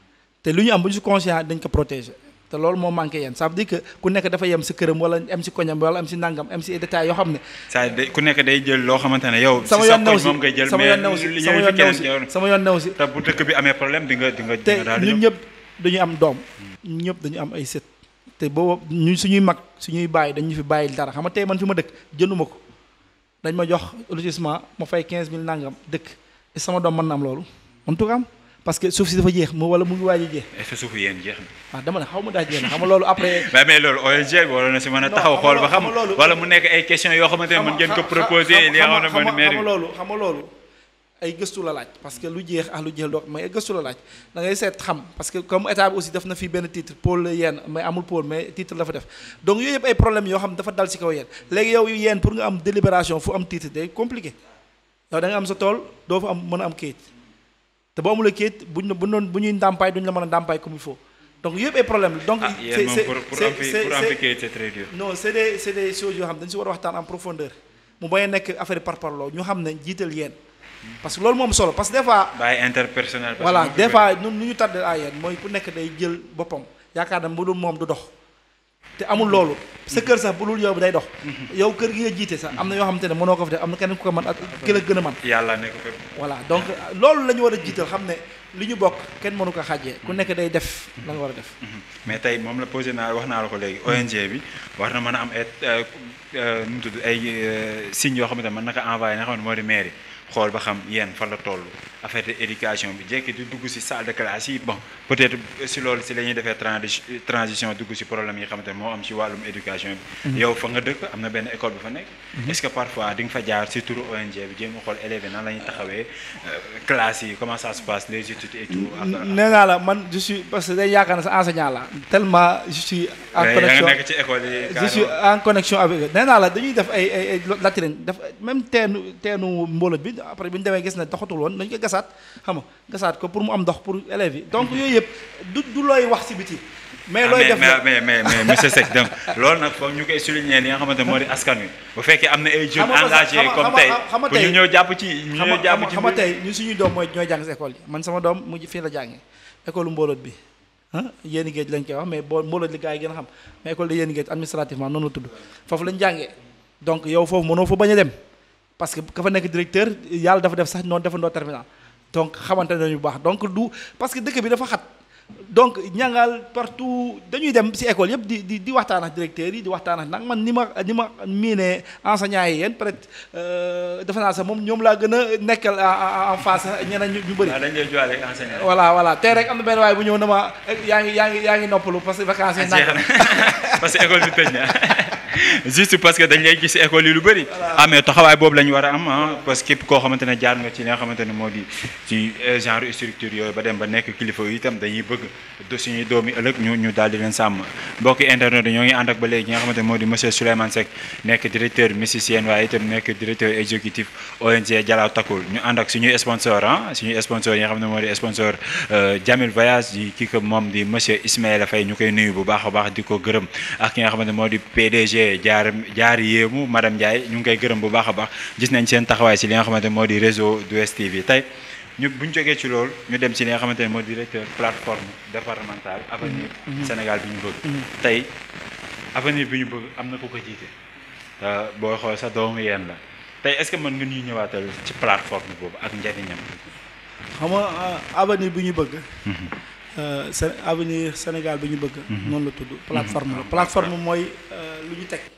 te lu ñu am bu ñu si conscient dañ ko protéger te loolu moo manqué yéen ça veut dire que ku nekk dafa yem si këram wala am si koñam wala am si nangam am si détails yoo xam ne saa day ku nekk day jël loo xamante ne yow si sama sa yoon new koñ si moom ngay jël sama mais yoon new si li sama ñëw yoon fi new keneen si yow sama yoon new si te bu dëkk bi amee problème di nga di nga di te nga daal di ñun ñëw ñëpp dañu am doom ñun ñëpp dañu am ay sët te boobu ñu suñuy mag suñuy bàyyi dañu fi bàyyil dara xam nga tey man fi ma dëkk jënduma ko dañ ma jox lotissement ma fay 15000 nangam dëkk et sama doom mën na am loolu en tout cas am parce que suuf si dafa jeex mu wala mu ngi waaj a jeex est-ce que suufu yéen jeex na waaw dama ne xaw ma daa jeex na xam nga loolu après mais mais loolu ONG bi waroon na si mën a Non, taxaw xam xool nga ba xam xam nga loolu- wala mu nekk ay questions yoo xamante ne mën ngeen ko proposer li nga xam ne xam mooy maire nga bi loolu xam nga loolu ay gëstu la laaj parce que lu jeex ak lu jeex doo mais ay gëstu la laaj da ngay seet xam parce que comme état bi aussi def na fi benn titre pôle yenn mais amul pôle mais titre la fa def donc yooyu yëpp ay problème yoo xam dafa dal ci kaw yéen léegi yow yéen pour nga am délibération fu am titre day compliqué yow da nga am sa tool doo fa am mën a am kayit te boo amulee kayit buñ la bu doon bu ñuy ndàmpaay duñ la mën a ndàmpaay comme il faut donc yooyu yëpp ay problème la donc ah yéen moom pour pour am fi pour am fi kayit c'est très dur non c'est des c'est des choses yoo xam dañu si war a waxtaan en profondeur mu bañ a nekk affaire par parloo ñu xam ne jiital yéen parce que loolu moom solo parce que des fois bàyyi interpersonnel parce que voilà mu des bëri. fois ñun nu ñu tardé à yéen mooy ku nekk day jël boppam yaakaar na bu dul moom du dox te amul loolu sa kër sax bu dul yow day dox yow kër gi nga jiite sax am na yoo xamante ne mënoo ko fi def am na keneen ku ko mën ak ki la gën a mën yàlla nekk fépp voilà donc loolu la ñu war a jiital xam ne li ñu bokk kenn mënu ko xàjjee ku nekk day def la nga war a def mais tey moom la posé naa wax naa la ko léegi ONG bi war na mën a am ay euh, euh, nu mu tudd ay euh, signes yoo xamante ne mën na ko envoyé nga xam ne moo di mairie xool ba xam yéen fan la toll affaire de éducation bi jekki di dugg si salle de classe yi bon peut-être si loolu si la ñuy defee transi transition dugg si problème yi xamante ne moo am si wàllum éducation bi yow fa nga dëkk am na benn école bu fa nekk est-ce que parfois di nga fa jaar si turu ONG bi jéem a xool élèves yi nan la ñuy taxawee euh, classe yi comment ça se passe les études et tout ak- nee naa la man je suis parce que day yaakaar ne sa enseignant la tellement je suis en mais yaa nga connexion nekk ci école yi je suis carrément. en connexion avec eux nee naa la dañuy def ay ay ay latrine def même teenu teenu mbooloo bi après bi ñu demee gis ne doxatul woon dañu ko gasaat xam nga gasaat ko pour mu am ndox pour élèves yi donc yooyu yëpp du du looy wax si biti mais Ah, looy mais def mais la mais mais mais monsieur Seck donc loolu nag foog ñu koy souligner li nga xamante moo di askan wi bu fekkee am na ay Xam jeunes nga parce que engagés xam nga- comme xam tey nga- xam nga pour ñu tey- ñëw jàpp ci ñu xam ñëw nga jàpp ci xam nga mbir- tey ñun suñuy doom mooy ñooy jàng si école yi man sama doom mu ngi fii la jàngee école mbooloot bi ah yéeni géej lañ koy wax mais boo mbooloot li gars yi gën a xam mais école de yéeni géej administrativement noonu la tudd foofu lañ jàngee donc yow foofu mënoo fa bañ a dem parce que ka fa nekk directeur yàlla dafa def sax noonu defandoo terminal donc xamante nañu bu baax donc du parce que dëkk bi dafa xat donc ñangal partout dañuy dem ci école yëpp di di di waxtaan ak directeurs yi di waxtaan ak nag man ni ma ni ma miinee enseignants yi yéen peut-être defe naa sax moom ñoom laa gën a nekkal en en face ñeneen ñu ñu bëri. waaw dañ lay joxe ak enseignant. voilà voilà tey rek am na benn waay bu ñëw na ma yaa ngi yaa ngi yaa ngi noppalu parce que vacances yi jeex na parce que école bi tëj na juste parce que dañ lay gis école yi lu bëri. ah mais taxawaay boobu la ñu war a am ah parce que képp koo xamante ne jaar nga ci li nga xamante ne moo di ci genre structure yooyu ba dem ba nekk kilifa yi itam dañuy bëgg de suñuy doom yi ëllëg ñu ñu daal di leen sàmm mbokki internet yi ñoo ngi ànd ak ba léegi nga xamante ne moo di monsieur Souleymane Seck nekk directeur musicien waaye itam nekk directeur exécutif ONG Jalaaw Takul ñu ànd ak suñuy sponsor ah suñuy sponsor yi nga xam ne moo di sponsor Jamil Voyage di kii ko moom di monsieur Ismaïla Faye ñu koy nuyu bu baax a baax di ko gërëm ak ki nga xamante ne moo di PDG woowee jaar jaar yéemu madame Ndiaye ñu ngi koy gërëm bu baax a baax gis nañ seen taxawaay si li nga xamante ne moo di réseau du STV tey ñu bu ñu jógee ci loolu ñu dem si li nga xamante ne moo di directeur plateforme départementale avenir Sénégal bi ñu bëgg tey avenir bi ñu bëgg am na ku ko jiite te boo xool sa doomu yéen la tey est-ce que mën nga ñuy ñëwaatal ci plateforme boobu ak njariñam xam nga avenir bi ñu bëgg Sén avenir Sénégal bi ñu bëgg noonu la tudd plateforme la plateforme mooy lu ñu teg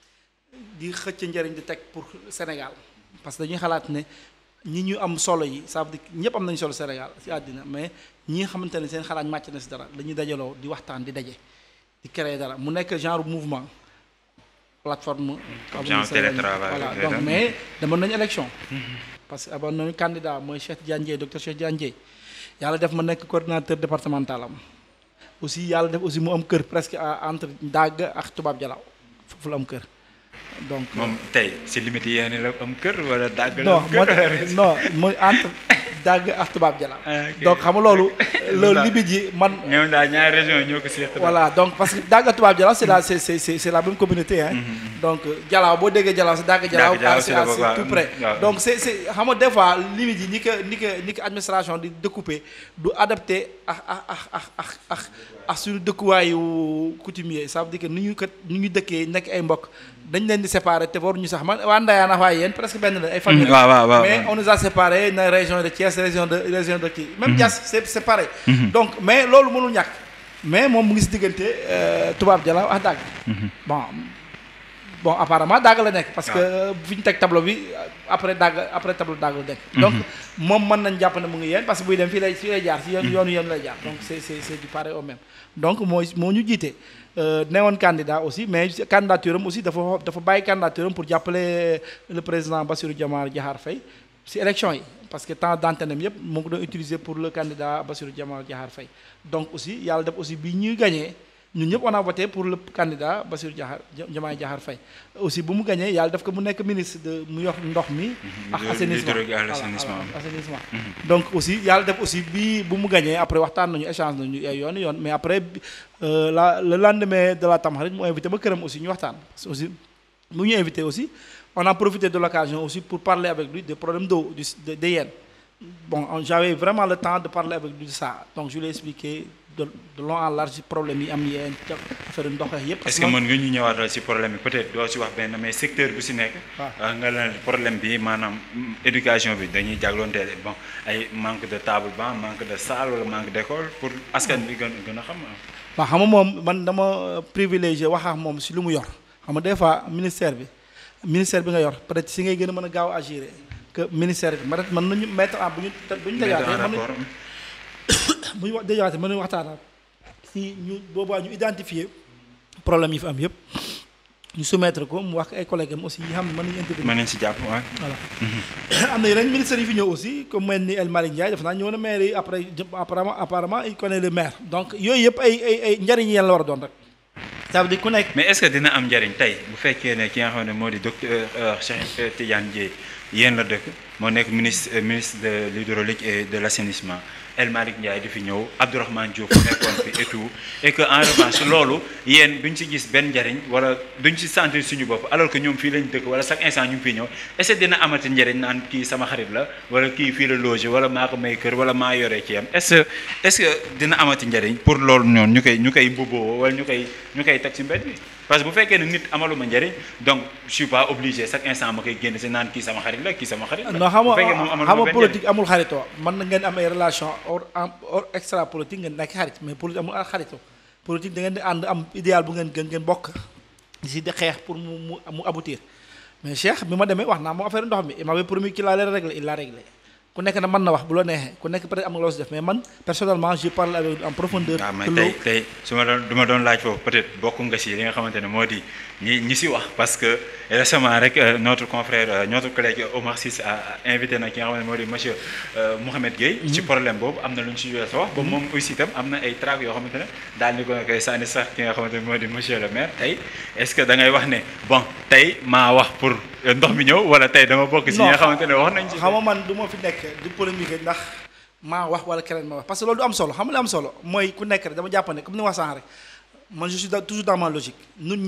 di xëcc njëriñ di teg pour Sénégal parce que dañuy xalaat ne ñi ñu am solo yi ça veut dire ñëpp am nañu solo Sénégal ci àddina mais ñi nga xamante ne seen xalaat màcc na si dara dañuy dajaloo di waxtaan di daje di créer dara mu nekk genre mouvement plateforme. genre télétravail voilà donc mais demoon nañu élection. parce que amoon nañu candidat mooy Cheikh Tidiane Dièye docteur Cheikh Tidiane Dièye yàlla def ma nekk coordinateur départemental am aussi yàlla def aussi mu am kër presque entre Dagg ak Tubaab Jalaaw foofu la am kër. donc moom tey si limite yéen la am kër wala dàgg la non am kër non mooy entre dàgg ak tubaab jalaaw donc xam nga loolu loolu limite yi man ñoom daal ñaari région ñoo ko seq voilà donc parce que dàgg ak tubaab jalaaw c'est la c'est c'est c'est la même communauté hein donc jalaaw boo déggee jalaaw c'est dàgg jalaaw c'est c'est tout près donc c'est c'est xam nga des fois limite yi ni ko ni ko ni ko administration di découper du adapté ak ak ak ak ak ak suñu dëkkuwaayu coutumier ça veut dire que ni ñu kat ni ñu dëkkee nekk ay mbokk dañ leen di séparer te waruñu sax man waa Ndayane ak waa yéen presque benn la ay famille waaw waaw waaw mais on nous a séparés na région de Thiès région de région de kii même Diass c'est c'est pareil donc mais loolu mënul ñàkk mais moom mu ngi si diggante tubaab jalaaw ak dàgg bon bon apparemment dàgg la nekk parce que fi ñu teg tableau bi après dàgg après tableau dàgg la nekk donc moom mën nañ jàpp ne mu ngi yéen parce que buy dem fii lay fii lay jaar si yoon yoonu yéen lay jaar donc c'est c'est c'est du pareil au même donc mooy moo ñu jiite newoon candidat aussi mais candidature am aussi dafa dafa bàyyi candidature am pour jàppale le président Bassirou Diomaye Diakhar Faye si élection yi parce que temps d'antenne am yëpp moo ko doon utiliser pour le candidat Bassirou Diomaye Diakhar Faye donc aussi yàlla def aussi bi ñuy gagné ñun ñëpp on a voté pour le candidat Bassirou Diakhar Diomaye Diakhar Faye aussi bu mu gagné yàlla def ko mu nekk ministre de mu yor ndox mi ak assainissement assainissement donc aussi yàlla def aussi bi bu mu gagné après waxtaan nañu échange nañu ay yoon yoon mais après la le lendemain de la Tamxarit mu invité ba këram aussi ñu waxtaan parce que aussi mu ñu invité aussi on a profité de l'occasion aussi pour parler avec lui des problèmes d'eau de de yéen bon j'avais vraiment le temps de parler avec lui de ça donc je lui ai expliqué de de long en large problème yi am yéen affaire ndox yëpp. est-ce que mën nga ñu ñëwaatal ci problème bi peut-être doo ci wax benn mais secteur bu ci nekk. nga la problème bi maanaam éducation bi dañuy jàngloonteel bon ay manque de table banc manque de salle wala manque d'école pour askan bi gën gën a xam. waaw xam nga moom man dama privilégié wax ak moom ci lu mu yor xam nga des fois ministère bi ministère bi nga yor peut-être ci ngay gën a mën a gaaw a agir que ministère bi peut-être mën nañu mettre en bu ñu bu ñu dajaatee mën nañu bu ñu dajaatee mën nañu waxtaanaat si ñu boobaa ñu identifier problème yi fi am yëpp ñu soumettre ko mu wax ay collègues am aussi yi xam ne mën nañu intervenir. mën nañu si jàpp waaw. voilà am na yeneen ministères yi fi ñëw aussi comme mel ni El Malick Ndiaye def naa ñëw na maire yi après apparemment apparemment il connaît le maire donc yooyu yëpp ay ay ay njariñ yeen la war a doon rek. ça veut dire ku nekk. mais est-ce que dina am njariñ tey bu fekkee ne ki nga xam ne moo di docteur Cheikh Tidiane Dièye yéen la dëkk moo nekk ministre ministre de l'hydraulique et de l'assainissement El Malick Ndiaye di fi ñëw Abdourahmane Diouf nekkoon fi et tout et que en revanche loolu yéen duñ ci gis benn njariñ wala duñ ci sentir suñu bopp alors que ñoom fii lañ dëkk wala chaque instant ñu ngi fiy ñëw est-ce que dina amati njariñ naan kii sama xarit la wala kii fii la logé wala maa ko may kër wala maa yoree ci am est-ce que est-ce que dina amati njariñ pour loolu noonu ñu koy ñu koy mbubboo wala ñu koy ñu koy teg ci mbedd bi parce que bu fekkee ne nit amaluma njariñ donc je suis pas obligé chaque instant ma koy génn si naan kii sama xarit la kii sama xarit la. non xam bu fekkee moom nga amaluma xam nga benn politique amul xaritoo mën na ngeen am ay relation hors hors extra politique ngeen nekk xarit mais politique amul xaritoo politique da ngeen di ànd am idéal bu ngeen gën ngeen bokk si di xeex pour mu mu mu aboutir mais Cheikh bi ma demee wax naa moom affaire ndox mi il m'avait promis qu'il allait régler il l'a réglé ku nekk na mën na wax bu la neexee ku nekk peut-être am nga loo si def mais man personnellement je parle avec en profondeur. waaw mais de tey l'eau. tey su ma doon du ma doon laaj foofu peut-être bokk nga si li nga xamante ne moo di ñi ñi si wax parce que récemment rek euh, notre confrère euh, notre collègue Omar Ciss a a invité na ki nga xamante ne moo di monsieur euh, Mouhamed Gueye. ci problème boobu am na lu ñu si jot a wax. ba moom aussi itam am na ay trac yoo xamante ne daal di ko koy sànni sax ki nga xamante ne moo di monsieur le maire tey est-ce que da ngay wax ne bon tey maa wax pour euh, ndox mi ñëw wala tey dama bokk si ñi nga xamante ne wax nañ ci. xam nga man du ma fi nekk di polémique ndax maa wax wala keneen ma wax parce que loolu du am solo xam nga li am solo mooy ku nekk rek dama jàpp ne comme ni ma wax sànq rek man je suis da- toujours dans ma logique ñun ñëpp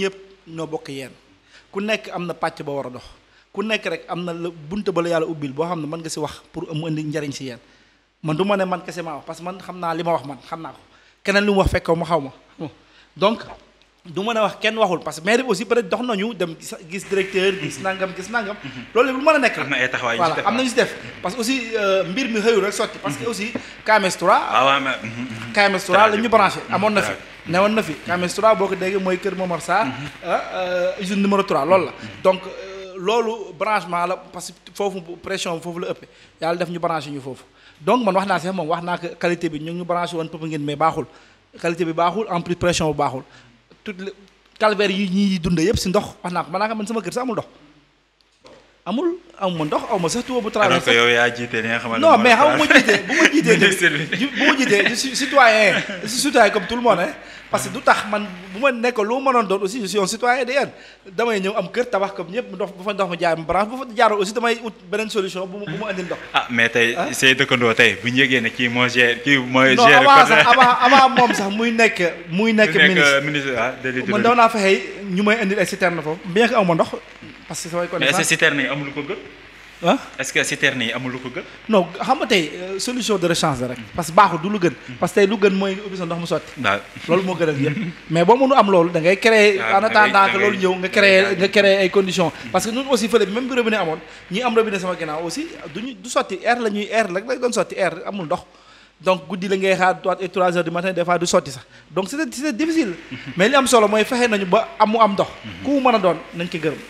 ñoo bokk yeen ku nekk am na pàcc ba war a dox ku nekk rek am na la bunte ba la yàlla ubbil boo xam ne mën nga si wax pour mu indi njariñ si yeen man du ma ne man kese maa wax parce que man xam naa li ma wax man xam naa ko keneen lu mu wax fekk ma xaw ma donc du mën a wax kenn waxul parce que maire bi aussi peut être dox nañu dem gis directeur gis nangam gis nangam loolu lu mën a nekk am na ay taxawaay voilà am nañu si def parce que aussi mbir mi xëyul rek sotti parce que aussi KMS 3 waaw waaw mais KMS 3 la ñu branché amoon na fi newoon na fi KMS 3 boo ko déggee mooy kër Momar Sarr usine numéro 3 loolu la donc loolu branchement la parce que foofu pression foofu la ëppee yàlla def ñu branché ñu foofu donc man wax naa si moom wax naa ko qualité bi ñu ngi ñu branché woon pëpp ngeen mais baaxul qualité bi baaxul en plus pression bu baaxul tout le calvaire yi ñuy dund yëpp si ndox wax naa ko man naa ko man sama kër sax amul ndox amul amuma ndox aw ma sax tuba bu alors que traversé yow yaa jiite li nga xamante non mais xam nga bu ma jiitee bu ma jiitee Ministre bi. tamit bu ma jiitee je suis citoyen je suis citoyen comme tout le monde hein parce que du tax man bu ma nekk lu ma mënoon doon aussi je suis un citoyen de yéen damay ñëw am kër tabax comme ñëpp ndox bu fa ndox ma jaay ma branche bu fa jaaroo aussi damay ut beneen solution bu ma bu ma andil ndox ah mais tey say dëkkandoo tey bu ñu yëgee ne kii moo gère kii mooy non gère avant sax avant avant moom sax muy nekk muy nekk ministre ministre ah de man l'hydraulique daw naa fexe ñu may indil ay citerne foofu bien que aw ma ndox parce que samay mais est-ce que connaissance citerne yi amul lu ko gën ah est-ce que citerne yi amul lu ko gën non xam nga tey euh, solution de rechange la rek parce que baaxul du lu gën parce que tey lu gën mooy nga ubbi sa ndox mu sotti waaw loolu moo gënal yëpp mais boo mënu am loolu da ngay créer Ah, en da ngay- attendant da que ngay- loolu ñëw nga da créer ngay- nga créer ay conditions parce que ñun aussi fële bi même bi robinet amoon ñi am robinet sama ginnaaw aussi duñu du sotti air la ñuy air rek lay doon sotti air amul ndox donc guddi la ngay xaar trois et trois heures du matin des fois du sotti sax donc c'était c'était difficile mais li am solo mooy fexe nañu ba amu am ndox ku mu mën a doon nañ ko gërëm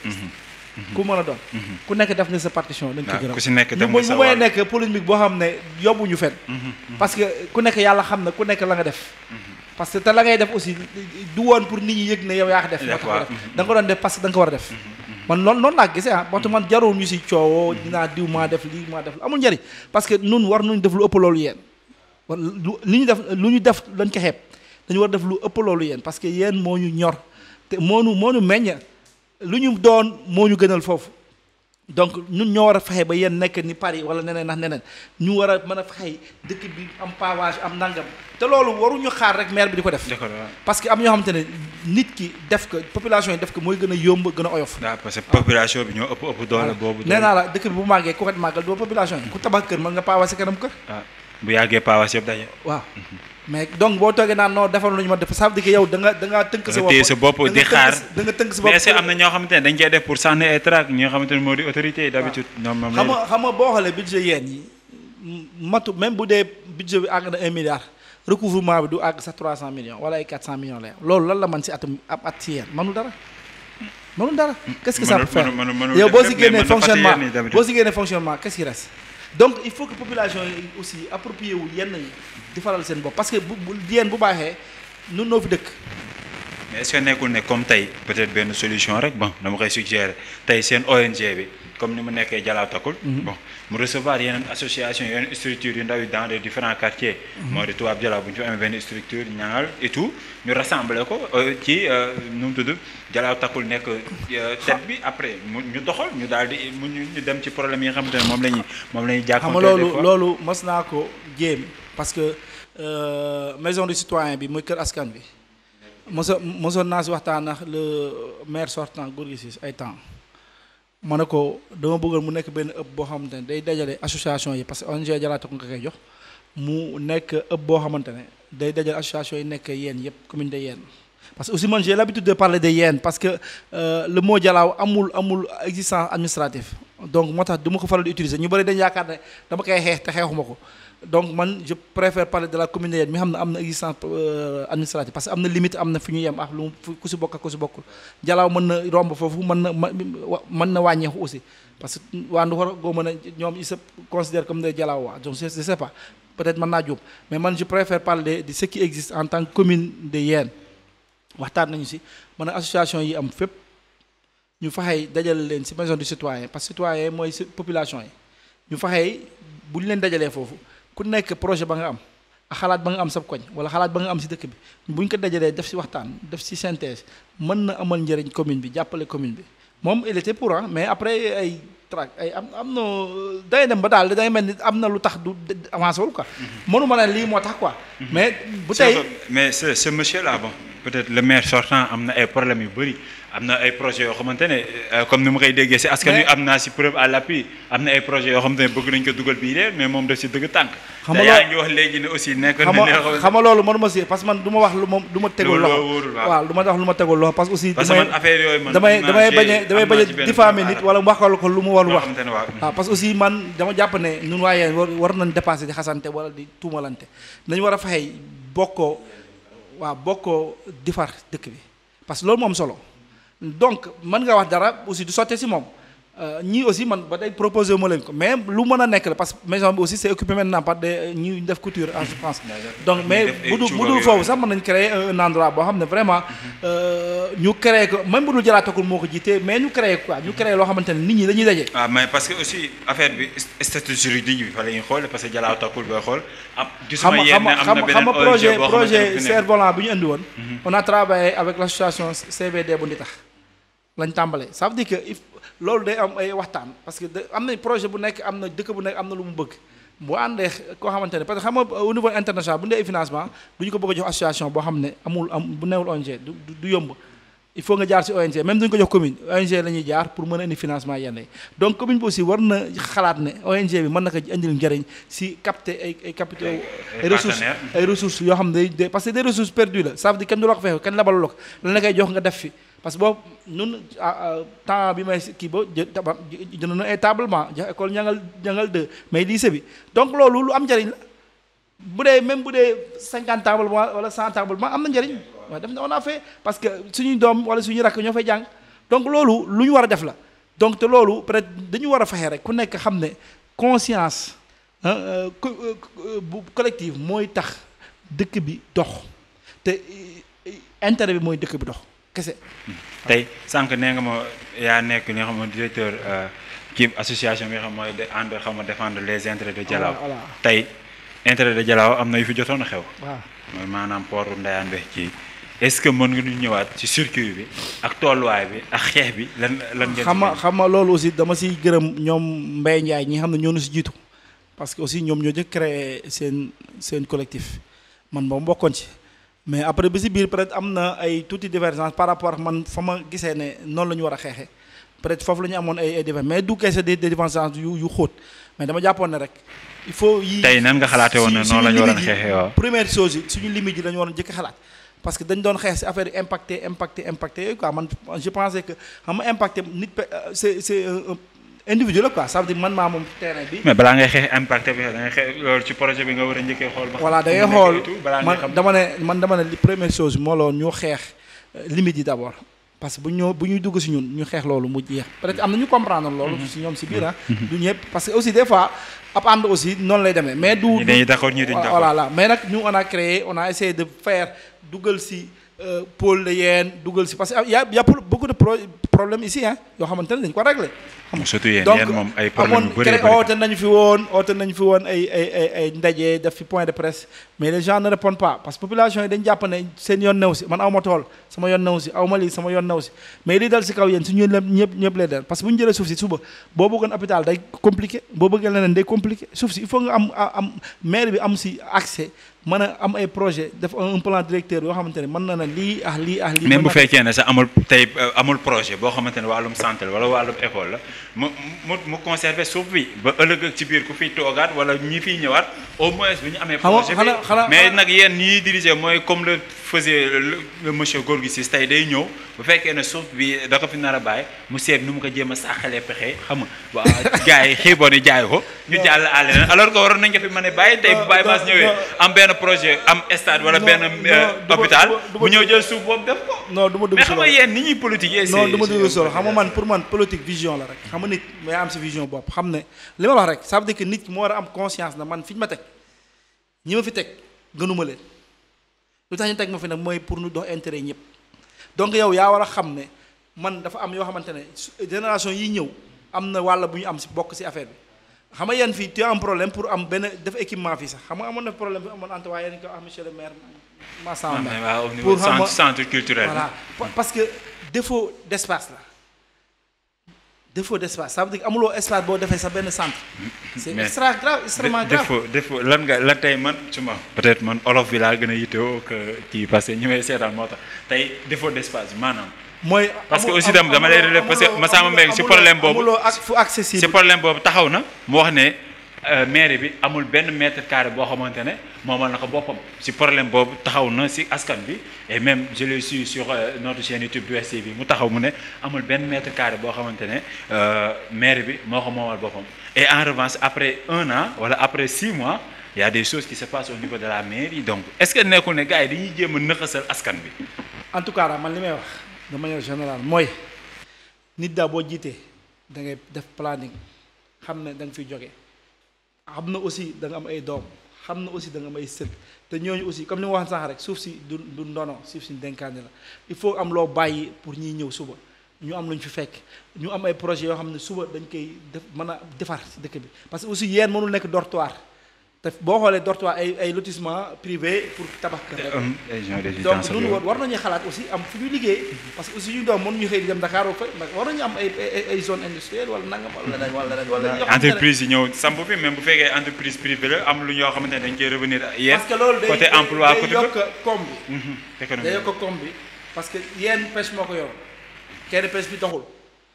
ku mu mën a doon ku nekk def nga sa partition nañ ko waaw gërëm ku si nekk ñu dem mu nga sa mu may wàll. nekk polémique boo xam ne yóbbuñu fen parce que ku nekk yàlla xam na ku nekk la nga def parce que te la ngay def aussi du woon pour nit ñi yëg ne yow yaa ko def moo tax nga def da nga ko doon def parce que da nga ko war a def man noonu noonu laa gisee ah waxtu man jarul ñu si coowoo dinaa diw maa def lii maa def amul njëriñ parce que nun war nañu def lu ëpp loolu yéen war lu li ñu def lu ñu def lañ ko xeeb dañu war def lu ëpp loolu yéen parce que yéen moo ñu ñor te moo ñu moo ñu meññ lu ñu doon moo ñu gënal foofu donc ñun ñoo war a fexe ba yéen nekk ni Paris wala neneen ndax neneen ñu war a mën a fexe dëkk bi am pavage am nangam te loolu waruñu xaar rek maire bi di ko def d'accord waaw. parce que am ñoo xamante ne nit ki def ko population yi def ko mooy gën a yomb gën a oyof waaw parce que population bi ñoo ëpp ëpp doole boobu nee naa la dëkk bi bu màggee ku ko màggal doo population yi ku tabax kër mën nga pavage sa kanam kër waaw bu yàggee paawas yëpp daje waaw mais donc boo toogee naan non defal lu ñu ma def ça veut dire que yow da nga da ngaa tënk sa nga bopp téye sa bopp da nga di tënk xaar sa- da nga tënk sa mais bopp est-ce que am na ñoo xamante ne dañ koy def pour sànni ay trac ñi nga xamante ne moo di autorité yi d'habitude ñoom moom xam lañ nga xam nga boo xoolee budget yeen yi matu même bu dee budget bi àgg na un milliard recouvrement bi du àgg sax 300 millions wala ay 400 millions lay am loolu lan la man si atum ab at si yeen mënul dara mënul dara qu'est-ce que ça peut mënul- faire mënul- mënul yow def boo lépp, si mais génnee mën na fàtte fonctionnement yenn yi d'habitude. boo si génnee fonctionnement qu'est-ce qui reste donc il faut que population yi aussi approprié wu yenn yi di faral seen bopp parce que bu bu yeen bu baaxee nun noo fi dëkk mais est-ce que nekkul ne comme tey peut-être benn solution rek bon dama koy suggérer tey seen ONG bi comme ni mu nekkee Jalaaw Takul bon mu recevoir yeneen association yeneen structures yu ndaw yi dans les différents quartiers moo di tubaab Jalaaw bu ñu fi amee benn structure ñaangal et tout ñu rassembler ko euh, ci euh, nu mu tudd Jalaaw Takul nekk euh, tête bi après mu ñu doxal ñu daal di mu ñu ñu dem ci problème yi nga xamante ne moom la ñuy moom la ñuy xam nga jàkkoonte des loolu fois. loolu mas naa ko jéem parce que euh, maison du citoyen bi muy kër askan bi moso mosoon naa si waxtaan ak le maire sortant Gorgui Ciss ay temps ma ne ko dama bëggoon mu nekk benn ëpp boo xamante ne day dajale association yi parce que ONG Jalaaw nga koy jox mu nekk ëpp boo xamante ne day dajale association yi nekk yéen yëpp commune de yéen parce que aussi man j'ai l'habitude de parler de yéen parce que euh, le mot Jalaaw amul amul existence administrative donc moo tax du ma ko faral di utiliser ñu bëri dañu yaakaar ne dama koy xeex te xeexuma ko donc man je préfère parler de la commune de yéen mi xam ne am na existence euh, administrative parce que am na limite am na fi ñu yem ak lu fu- ku si bokk ak ku si bokkul Jalaaw mën na romb foofu mën na ma- wa- mën na wàññeeku aussi parce que waa Nduxar goo mën a ñoom ils se considèrent comme des Jalaaw waa donc je je sais pas peut-être mën naa juum mais man je préfère parler de ce qui existe en tant que commune de Yène waxtaan nañu si mën a association yi am fépp ñu faxey dajale leen si maison du citoyen parce que citoyen mooy si population yi ñu faxey bu ñu leen dajalee foofu ku nekk projet ba nga am ak xalaat ba nga am sab koñ wala xalaat ba nga am si dëkk bi bu ñu ko dajalee def si waxtaan def si synthèse mën na amal njëriñ commune bi jàppale commune bi moom il était pour hein, mais après ay trac ay am am na day dem ba daal day mel ni am na lu tax du avancé wul quoi mënu ma ne lii moo tax quoi mais bu tey mais ce ce monsieur là bon peut-être le maire sortant am na ay problèmes yu bëri am na ay projets yoo xamante ne euh, comme ni ma koy déggee si askan wi Mais- am naa si preuve à l'appui am na ay projets yoo xamante ne bëgg nañ ko dugal bii de mais moom daf si dëgg tànk. Xam te nga yaa loo- ngi wax léegi ne aussi nekk na xam li nga nga xamante xam nga loolu mënuma si parce que man du ma wax lu ma du ma tegul Lu- loxo loo wóorul, waaw. waaw du ma wax lu ma tegul loxo parce que aussi parce que man affaire yooyu man damay am naa damay ci- bañ a damay am bañ naa a ci benn diffamer preuve à nit wala mu waxal ko lu mu warul loo wax xamante ne waaw. waaw parce que aussi man dama jàpp ne ñun waaye war war nañ dépasser di xasante wala di tuumalante nañu war a fexe bokkoo waaw bokkoo di far dëkk bi parce que loolu moom solo donc mën nga wax dara aussi du sottee si moom Euh, ñii aussi man ba tey proposé wu ma leen ko mais lu mën a nekk la parce que maison bi aussi c'est occupé maintenant par des ñuy def couture en je pense donc mais def ay bu dul cuub bu ak dul yooyu. foofu sax mën nañ créer un endroit boo xam ne vraiment euh, ñu créer ko même bu dul jalaatakul moo ko jiitee mais ñu créer quoi ñu créer loo xamante ne nit ñi dañuy daje ah mais parce que aussi affaire bi statut juridique bi fa la ñuy xool parce que jalaaw takkul booy xool am xam gisuma nga yéen xam ne nga am xam na nga xam beneen nga projet ONG boo xamante ne projet fi nekk. cerf-volant bi ñu indi woon. on a travaillé avec l'association CVD bu Nditax lañ tàmbalee ça veut dire que il loolu day am ay waxtaan parce que da am na projet bu nekk am na dëkk bu nekk am na lu mu bëgg bu àndee koo xamante ne parce que xam nga au niveau international bu ñu dee financement du ñu ko bëgg a jox association boo xam ne amul am bu newul ONG du du- du yomb il faut nga jaar ci ONG même duñ ko jox commune ONG la ñuy jaar pour mën a indi financement yenn yi donc commune bi aussi war na xalaat ne ONG bi mën na ko indil njëriñ si capter ay ay capitaux ay ay ressources partenaires. ay ressources yoo xam ne day day parce que des ressources perdues la ça veut dire kenn du la ko fexe kenn labalu la ko lan la koy jox nga def fi parce que boobu ñun ah, ah, temps bi may kii ba jë taba jënd na ay tablement jox école ñangal ñangal deux mais lycée bi donc loolu lu am njëriñ la bu dee même bu dee cinquante tablement wala cent tablement am na njëriñ waaw def na on a fait parce que suñuy doom wala suñuy rakk ñoo fay jàng donc loolu lu ñu war a def la donc te loolu peut-être dañu war a fexe rek ku nekk xam ne conscience ah, euh, co- euh, bu collective mooy tax dëkk bi dox te euh, intérêt bi mooy dëkk bi dox kese. tey sànq nee nga ma yaa nekk li nga xam ne directeur euh, kii association bi nga xam mooy de ànd xam nga défendre les intérêts de Dialaw Voilà, voilà. tey intérêt de Dialaw am na yu fi jotoon a xew waaw mooy maanaam port Ndayane Bex ci est-ce que mën nga ñu ñëwaat ci circuit bi ak tolluwaay bi ak xeex bi lan lan ngeen xam nga xam nga loolu aussi dama siy gërëm ñoom Mbaye Ndiaye ñi nga xam ne ñoo nu si jiitu parce que aussi ñoom ñoo jëkk créé seen seen collectif man moom bokkoon ci mais après bi si biir peut-être am na ay tuuti divergence par rapport ak man fa ma gisee ne noonu la ñu war a xeexee peut-être foofu la ñu amoon ay ay divergence mais du kese des des divergences yu yu xóot mais dama jàppoon ne rek il faut yi tey nan nga xalaate woon ne si- noonu la ñu suñu waroon limite yi- xeexee waaw première chose yi suñu limite yi la ñu waroon jëkk xalaat parce que dañ doon xeex si affaire yi impacté impacté impacté yooyu quoi man je pensais que xam nga impacté nit pe- euh, c'est c'est un- un individu la quoi ça veut dire man maa moom terrain bi mais balaa ngay xeex impact bi da ngay xeex loolu ci projet bi nga war a njëkkee xool ba xam voilà da fu ngay mu xool nekk et tout, balaa ngay man xam dama ne man dama ne li première chose moo loon ñu xeex euh, limite yi d'abord parce que bu ñoo bu ñuy dugg si ñun ñu xeex loolu mu jeex peut-être am na ñu comprendre loolu si ñoom si biir ah du ñëpp parce que aussi des fois ab ànd aussi noonu lay demee mais du ñi dañuy d'accord ñi duñ d'accord voilà là mais nag ñu on a créé on a essayé de faire dugal si euh, pôle de yeen dugal si parce que y a y a beaucoup de pro problèmes ici hein yoo xamante ne dañu ko régler xam nga surtout yéen donc yéen moom ay problème yu amoon bëri cré- bëri oote nañu fi woon oote nañu fi woon ay ay ay ay ndaje def fi point de presse mais les gens ne répondent pas parce que population yi dañu jàpp ne seen yoon new si man aw ma tool sama yoon new si aw ma lii sama yoon new si mais lii dal si kaw yéen su ñu ñëpp ñëpp lay dal parce que bu ñu jëlee suuf si suba boo bëggoon hôpital day compliqué boo bëggee leneen day compliqué suuf si il faut nga am am maire bi am si accès mën a am ay projet def un plan directeur yoo xamante ne mën na ne lii ah lii ah lii même mën bu na- fekkee ne sax amul tey euh, amul projet boo xamante ne wàllum santé la wala wàllum école la mu mu mu conserver suuf bi ba ëllëg ak ci biir ku fiy toogaat wala ñi fiy ñëwaat au moins bu ñu amee Xam nga- projet bi xanaa- xanaa- mais xanaa- nag yéen ñiy diriger mooy comme le faisait le, le monsieur Gorgui Ciss tey day ñëw bu fekkee ne suuf bi da ko fi nar a bàyyi mu seet nu mu ko jéem a sàqalee pexe xam nga waa gars yi xiiboon yi jaay ko ñu jàll àll leen alors que waroon nañ ko fi mën a bàyyi tey bu Non, Baye non, Mass ñëwee non. am benn projet am stade wala Non, benn non, euh, du ma- hôpital du ma- du ma- mu ñëw jël suuf boobu def ko non du ma dugg mais si xam nga loolu. yéen ni ñuy politique non du ma dugg solo xam nga man pour man politique vision la rek xam nga nit may am sa vision bopp xam ne li ma wax rek ça veut dire que nit ki moo war a am conscience na man fi ñu ma teg ñi ma fi teg gënuma leen lu tax ñu teg ma fi nag mooy pour ñu dox intérêt ñëpp donc yow yaa war a xam ne man dafa am yoo xamante ne su- génération yi ñëw am na wàll bu ñu am si bokk si affaire bi xam nga yéen fii tu as un problème pour am benn def équipement fii sax xam nga amoon na problème bi amoon ante waaye yéen ko ah monsieur le maire Massamba Mbaye waaw au niveau pour xam centre nga- centre culturel voilà Pa- parce que défaut d'espace la défaut d'espace ça veut dire que amuloo espace boo defee sa benn centre c'est Mais- extra grave extrêmement grave défaut défaut lan nga lan tey man suma peut-être man olof bi laa gën a yittewoo que kii parce que ñi may seetaan moo tax tey défaut d'espace bi maanaam mooy parce que amul- aussi tam dama lay amuloo- relever parce que amuloo- Massamba Mbengue si amuloo- problème boobu amuloo ak fu accessible si problème boobu taxaw na mu wax ne euh, mairie bi amul benn mètre carré boo xamante ne moomal na ko boppam si problème boobu taxaw na si askan bi et même je l'ai su sur euh, notre chaîne YouTube du STV mu taxaw mu ne amul benn mètre carré boo xamante ne euh, mairie bi moo ko moomal boppam et en revanche après un an wala après six mois il y a des choses qui se passent au niveau de la mairie donc est-ce que nekkul ne gars yi dañuy jéem a nëxasal askan bi en tout cas daal man li may wax de manière générale mooy nit daa boo jiitee da ngay def planning xam ne da nga fiy jóge xam na aussi da nga am ay doom xam na aussi da nga am ay sët te ñooñu aussi comme ni ma waxoon sànq rek suuf si du du ndono suuf si dénkaane la il faut am loo bàyyi pour ñiy ñëw suba ñu am lu ñu fi fekk ñu am ay projets yoo xam ne suba dañ koy def mën a defar si dëkk bi parce que aussi yéen mënul nekk dortoir te boo xoolee dortoir ay ay lotissement privé pour tabax kër rek. Um, région donc résidence ñun war war nañu xalaat aussi am fu ñu liggéey parce que aussi ñu doom mënuñu xëy di dem Dakar fa ndax war nañu am ay ay ay zone industrielle wala nangam wala leneen wala leneen wala yoo xamante ne- entreprise yi ñëw samp fi même bu fekkee entreprise privée la am lu ñoo xamante ne dañ koy revenir yéen parce que loolu day côté day- emploi day côté yokk koom bi Mhm, économie day yokk koom bi parce que yéen pêche moo ko yor kenn pêche bi doxul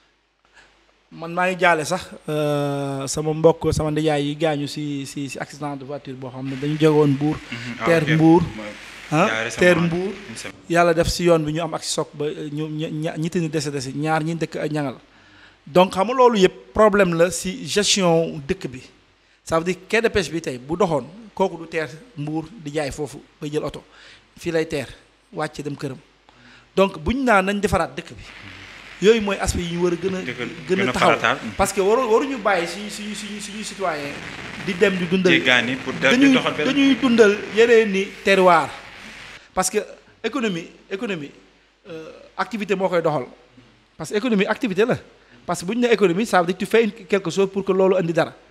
man maa ngi jaale sax euh, sama mbokk sama ndijaay yi gaañu si si si accident de voiture boo xam ne dañu jógoon Mbuur Mhm, ah, teer ok. Mbuur Mooy- ah yaa récemment, teer Mbuur une semaine. yàlla def si yoon bi ñu am ak soog ba ñu ña ñitti ni dese dese ñaar ñi dëkk ak ñangal donc xam nga loolu yëpp problème la si gestion dëkk bi ça veut dire quai de pêche bi tey bu doxoon kooku du teer mbuur di jaay foofu bay jël oto fii lay teer wàcce dem këram donc bu ñu naan nañ defaraat dëkk bi yooyu mooy aspect yi ñu war a gën a Dëgg- gën gën a a taxaw farataal. parce que waru waruñu bàyyi suñu suñu suñu suñuy citoyen di dem di dundal jéggaani pour da- di dañuy doxal benn dañuy dundal yeneen ni terroir parce que économie économie euh, activité moo koy doxal parce que économie activité la parce que bu ñu nee économie ça veut dire que tu fais une- quelque chose pour que loolu indi dara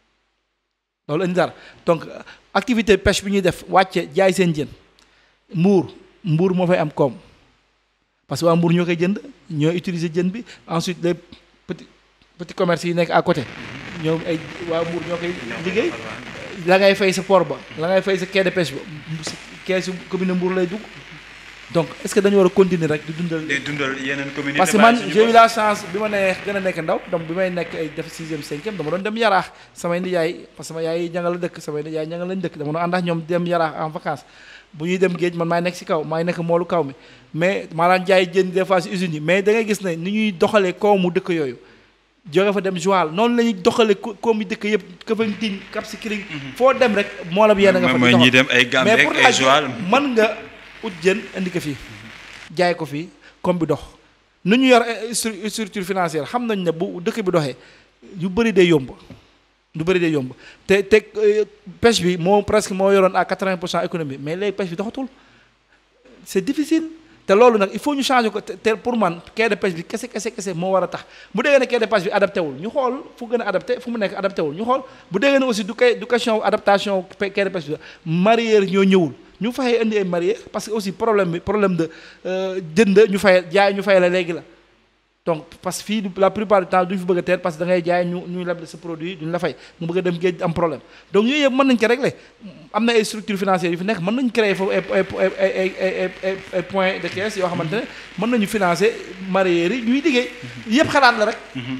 loolu indi dara donc euh, activité pêche bi ñuy def wàcce jaay seen jën mbuur mbuur moo fay am koom parce que waa mbuur ñoo koy jënd ñoo utiliser jën bi ensuite les petits petits commerces yi nekk à côté ñoom ay waa mbuur ñoo koy liggéey la ngay fay sa port ba la ngay fay sa quai de pêche ba si keesu commune Mbour lay dugg donc est-ce que dañu war a continuer rek di dundal day dundal yeneen communauté parce que man j'ai eu la chance bi ma nee gën a nekk ndaw donc bi may nekk ay def sixième cinquième dama doon dem yaraax samay nijaay parce que sama yaay ñangal la dëkk samay nijaay ñangal lañ dëkk dama doon ànd ak ñoom dem yaraax en vacances bu ñuy dem géej man maay nekk si kaw maay nekk moolu kaw mi mais maanaam jaay jën des fois si usines yi mais da ngay gis ne ni ñuy doxalee koomu dëkk yooyu jóge fa dem Joal noonu la ñuy doxalee ko koomu dëkk yëpp Kafountine Cap Skirring foo dem rek moo la bi yéen a nga fa di mooy doxal. ñi dem ay Gambie mais ak pour ay la Joal mën nga ut jën indi ko fii jaay ko fii comme bi dox nu ñu yor eh, stru- structure financière xam nañ ne bu dëkk bi doxee yu bëri day yomb lu bëri day yomb te te euh, pêche bi moo presque moo yoroon à 80 pour cent économie mais léegi pêche bi doxatul c'est difficile te loolu nag il faut ñu changer ko te te pour man quai de pêche bi kese kese kese moo war a tax bu déggee ne quai de pêche bi adapté wul ñu xool fu gën a adapté fu mu nekk adapté wul ñu xool bu déggee ne aussi du kay du question adaptation pe- quai de pêche bi la mareyeur ñoo ñëwul ñu fayee indi ay mareyeur parce que aussi problème bi problème de euh, jënd ñu fay jaay ñu fay la léegi la donc parce que fii du- la plupart du temps duñu fi bëgg a teer parce que da ngay jaay ñu ñu leble sa produit duñu la fay nga bëgg a dem géej am problème donc yooyu yëpp mën nañ ko régler am na ay structures financières yu fi nekk mën nañu créer foofu ay ay ay ay ay ay ay points de caisse yoo xamante ne mën nañu financer mareyeurs yi ñuy liggéey yëpp xalaat la rek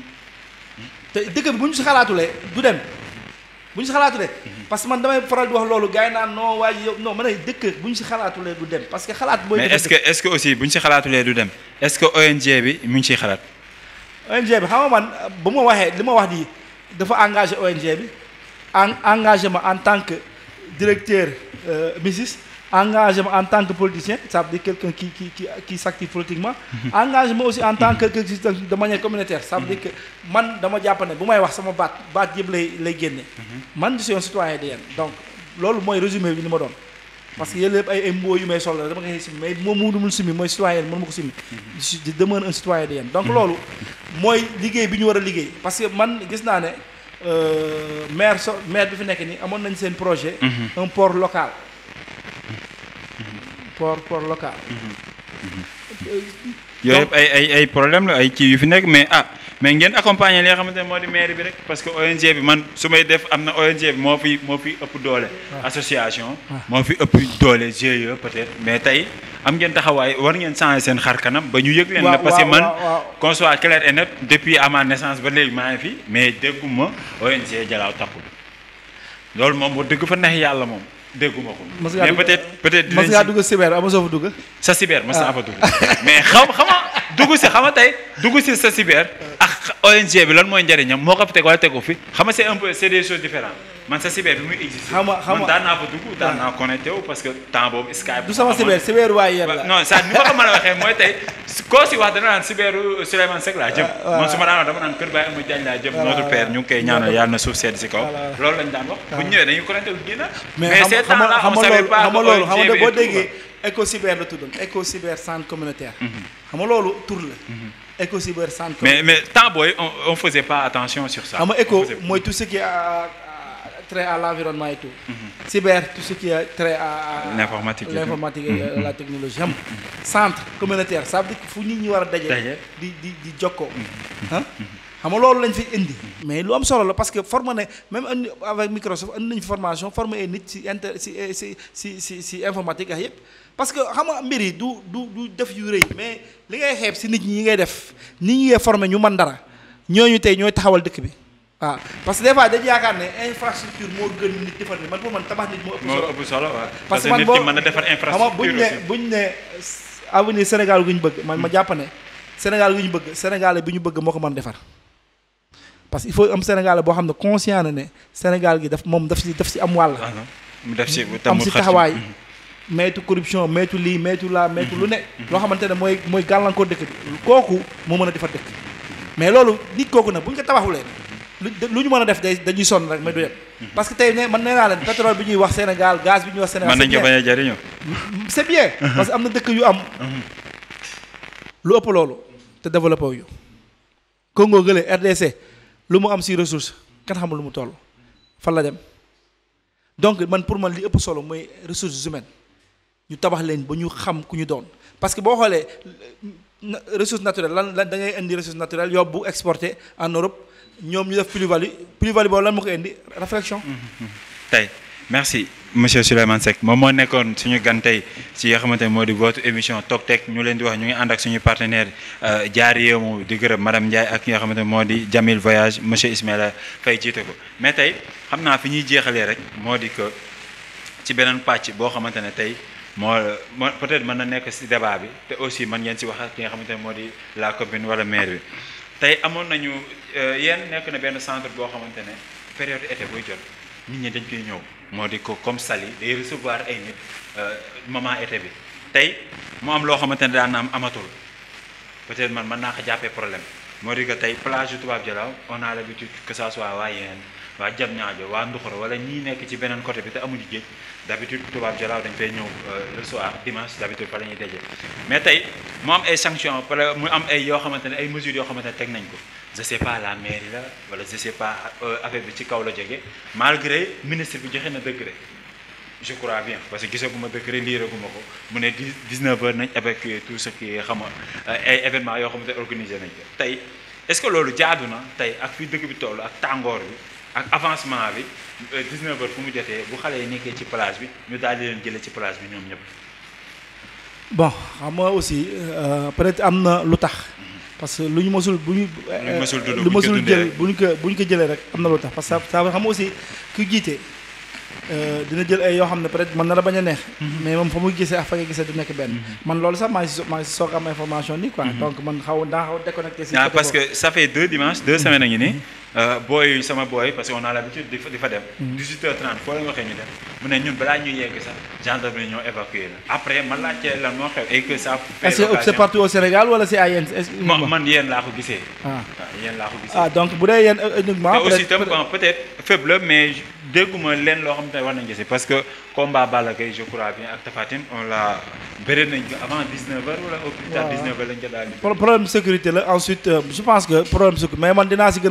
te dëkk bi bu ñu si xalaatulee du dem bu ñu si xalaatulee parce que man damay faral di wax loolu gars yi naan non waaye yow non man ay dëkk bu ñu si xalaatulee du dem parce que xalaat booy mais defar est-ce que est-ce que aussi bu ñu si xalaatulee du dem est-ce que ONG bi mu ngi ciy xalaat ONG bi xam nga man ba ma waxee li ma wax nii dafa engagé ONG bi en engagement en tant que directeur euh, MISIS engagement en tant que politicien ça veut dire quelqu'un qui qui qui qui s'active politiquement engagement aussi en tant que que de manière communautaire ça veut dire que man dama jàpp ne bu may wax sama baat baat yëpp lay lay génne man je suis un citoyen de yéen donc loolu mooy résumé bi ni ma doon parce que yéen lépp ay ay mboo yu may sol la dama koy simi mais moom mu dumul simi mooy citoyen mënu ma ko simi je suis- je demeure un citoyen de yéen donc loolu mooy liggéey bi ñu war a liggéey parce que man gis naa ne euh, maire so maire bi fi nekk nii amoon nañ seen projet un port local port port local yooyu yëpp ay ay ay problème la ay kii yu fi nekk mais ah mais ngeen accompagner li nga xamante ne moo di maire bi rek parce que ONG bi man su may def am na ONG bi moo fi moo fi ëpp doole. association. moo fi ëpp doole GIE peut-être mais tey am ngeen taxawaay war ngeen changer seen xar kanam ba ñu yëg leen. waaw na parce que waaw, man waaw, waaw. qu'on soit clair et net depuis à ma naissance ba léegi maa ngi fi mais dégguma ONG Jalaaw taxul loolu moom wax dëgg fa neex yàlla moom dégguma ko. Mos ngaa mais dugg- peut-être peut-être mas dinañ ngaa si- dugg cyber ama soo fa dugg sa cyber mas naa fa dugg mais xaw xama dugg si xama tey dugg si sa cyber ak ONG bi lan mooy njëriñam moo ko fi teg wala tegu fi xama c'est un peu c'est des choses différentes man sa cyber bi muy exister Xam nga- xam man nga- daan naa fa dugg daan naa connecté wu parce que temps boobu Skype du sama amoon. cyber cyber waaye yéen Wa- la non ça ni ma ko mën a waxee mooy tey su- koo si wax dana naan cyberu Souleymane Seck laa jëm voilà. man su ma daan wax dama naan kër Baye Amadou Diagne laa jëm Voilà, notre père ñu ngi koy ñaanal yàlla na suuf sedd si kaw Voilà. loolu lañ daan wax bu ñu ñëwee dañuy connecté wu génn mais mais xam ces xam temps-là xam on nga savait loolu pas xam nga que loolu xam ONG nga bi boo et tout, déggee éco cyber la tuddoon éco cyber centre communautaire xam nga loolu tur la éco cyber centre mais mais temps booy on on faisait pas attention sur ça xam nga On éco faisait- mooy tout ce qui a trait à l'environnement et tout cyber tout ce qui a trait à à- L'informatique et tout. l'informatique et la technologie xam nga centre communautaire ça veut dire que fu nit ñi war a daje Daje. di di di jokkoo ah xam nga loolu lañ fi indi mais lu am solo la parce que formé ne même andi avec Microsoft andi nañu fi formation formé ay nit ci inter ci ci ci ci ci informatique ak yëpp parce que xam nga mbir yi du du du def yu rëy mais li ngay xeeb ci nit ñi ngay def nit ñi ngay formé ñu mën dara ñooñu tey ñooy taxawal dëkk bi waaw parce que des fois dañu yaakaar ne infrastructure moo gën nit defar nit man pour man tabax nit moo ëpp moo solo ëpp solo waaw parce parce que que man nit boo ki mën na defar xam nga infrastructure buñ ne aussi buñ ne avenir Sénégal gu ñu bëgg man ma jàpp ne Sénégal gu ñu bëgg Sénégal bi ñu bëgg moo ko mën defar parce que il faut am Sénégal boo xam ne conscient na ne Sénégal gi daf moom daf si daf si am wàll. Ah non, mu def si am tamul si xar taxawaay maytu corruption maytu lii maytu laa maytu lu ne. loo xamante ne mooy mooy gàllankoor dëkk bi kooku moo mën a defar dëkk mais loolu nit kooku nag bu ñu ko tabaxulee lu lu ñu mën a def day dañuy sonn rek mais du yem. parce que tey ne man nee naa leen pétrole bi ñuy wax Sénégal gaz bi ñuy wax Sénégal. mën nañ ko bañ a jëriñoo c'est bien parce que am na dëkk yu am lu ëpp loolu te développé wu ñu Congo gële RDC lu mu am si ressource kan xamul lu mu toll fan la dem donc man pour man li ëpp solo mooy ressources humaines ñu tabax leen ba ñu xam ku ñu doon parce que boo xoolee na- ressource naturelle lan lan da ngay indi ressource naturelle yóbbu exporté en Europe ñoom ñu def plus-value plus-value boobu lan moo ko indi réflexion tey merci monsieur Souleymane Seck moom moo nekkoon suñu gan tey si nga xamante ne moo di votre émission Tok Tek ñu leen di wax ñu ngi ànd ak suñu partenaire jaar yéemu di gërëm madame Ndiaye ak ki nga xamante ne moo di Jamil Voyage monsieur Ismaïla Faye jiite ko mais tey xam naa fi ñuy jeexalee rek moo di que ci beneen pàcc boo xamante ne tey moo moo peut-être mën na nekk si débat bi te aussi mën ngeen si wax ak ki nga xamante ne moo di la commune wala maire bi tey amoon nañu yéen nekk na benn centre boo xamante ne période été buy jot nit ñi dañ koy ñëw moo di ko comme Saly day recevoir ay nit moment été bi tey mu am loo xamante ne daan na am amatul peut-être man mën naa ko jàppee problème moo di que tey plage yu Tubaab Jalaaw on a l'habitude que ça soit waa Yeen waa Diamniadio waa Nduxuro wala ñii nekk ci beneen côté bi te amuñu géej d'habitude Tubaab Jalaaw dañ fay ñëw le soir dimanche d'habitude fa la ñuy daje mais tey mu am ay sanctions wala mu am ay yoo xamante ne ay mesures yoo xamante ne teg nañ ko je sais pas la mairie la wala je sais pas affaire bi ci kaw la jóge malgré ministre bi joxe na décret je crois bien parce que gisaguma décret liiraguma ko mu ne dix dix neuf heures nañ évacuer tout ce qui xam nga ay événements yoo xamante ne organisé nañ ko tey est-ce que loolu jaadu na tey ak fi dëkk bi toll ak tàngoor bi ak avancement bi 19 heures fu mu jotee bu xale yi nekkee ci plage bi ñu daal di leen jëlee ci plage bi ñoom ñëpp. bon xam nga aussi peut-être am na lu tax parce que lu ñu mësul bu ñu. lu ñu mësul dund lu bu ñu ko mësul dundee jël rek. bu ñu ko bu ñu ko jëlee rek am na lu tax parce que ça ça xam nga aussi ku jiite dina jël ay yoo xam ne peut-être mën na la bañ a neex. mais moom fa muy gisee ak fa nga gisee du nekk benn. man loolu sax maa ngi si maa ngi si soog am information nii quoi. donc man xaw daa xaw déconnecté si. ah côté parce boobu. que ça fait deux dimanches deux semaines a ngi nii booy sama booy parce que on a l'habitude di fa di fa dem. 18h30 foo leen waxee ñu dem mu ne ñun balaa ñuy yegg sax gendarmerie ñoo évacuer la après man laajte lan moo xew et que ça. fait est-ce que c'est l'occasion- partout au Sénégal wala c'est à yéen est-ce que man man yéen laa ko gisee. ah waaw yéen laa ko gisee. ah donc bu dee yéen uniquement. te aussi peut-être- tam bon peut-être faible la mais dégguma leen loo xam te war nañ gis parce que combat Balla Gaye je crois bien ak Tapha Tine on l'a bëri nañ ko avant 19h wala au plus tard waaw. 19h lañ ko daal di. Pro- problème de sécurité la ensuite euh, je pense que problème de sécurité mais man dinaa si gën a gëstu pour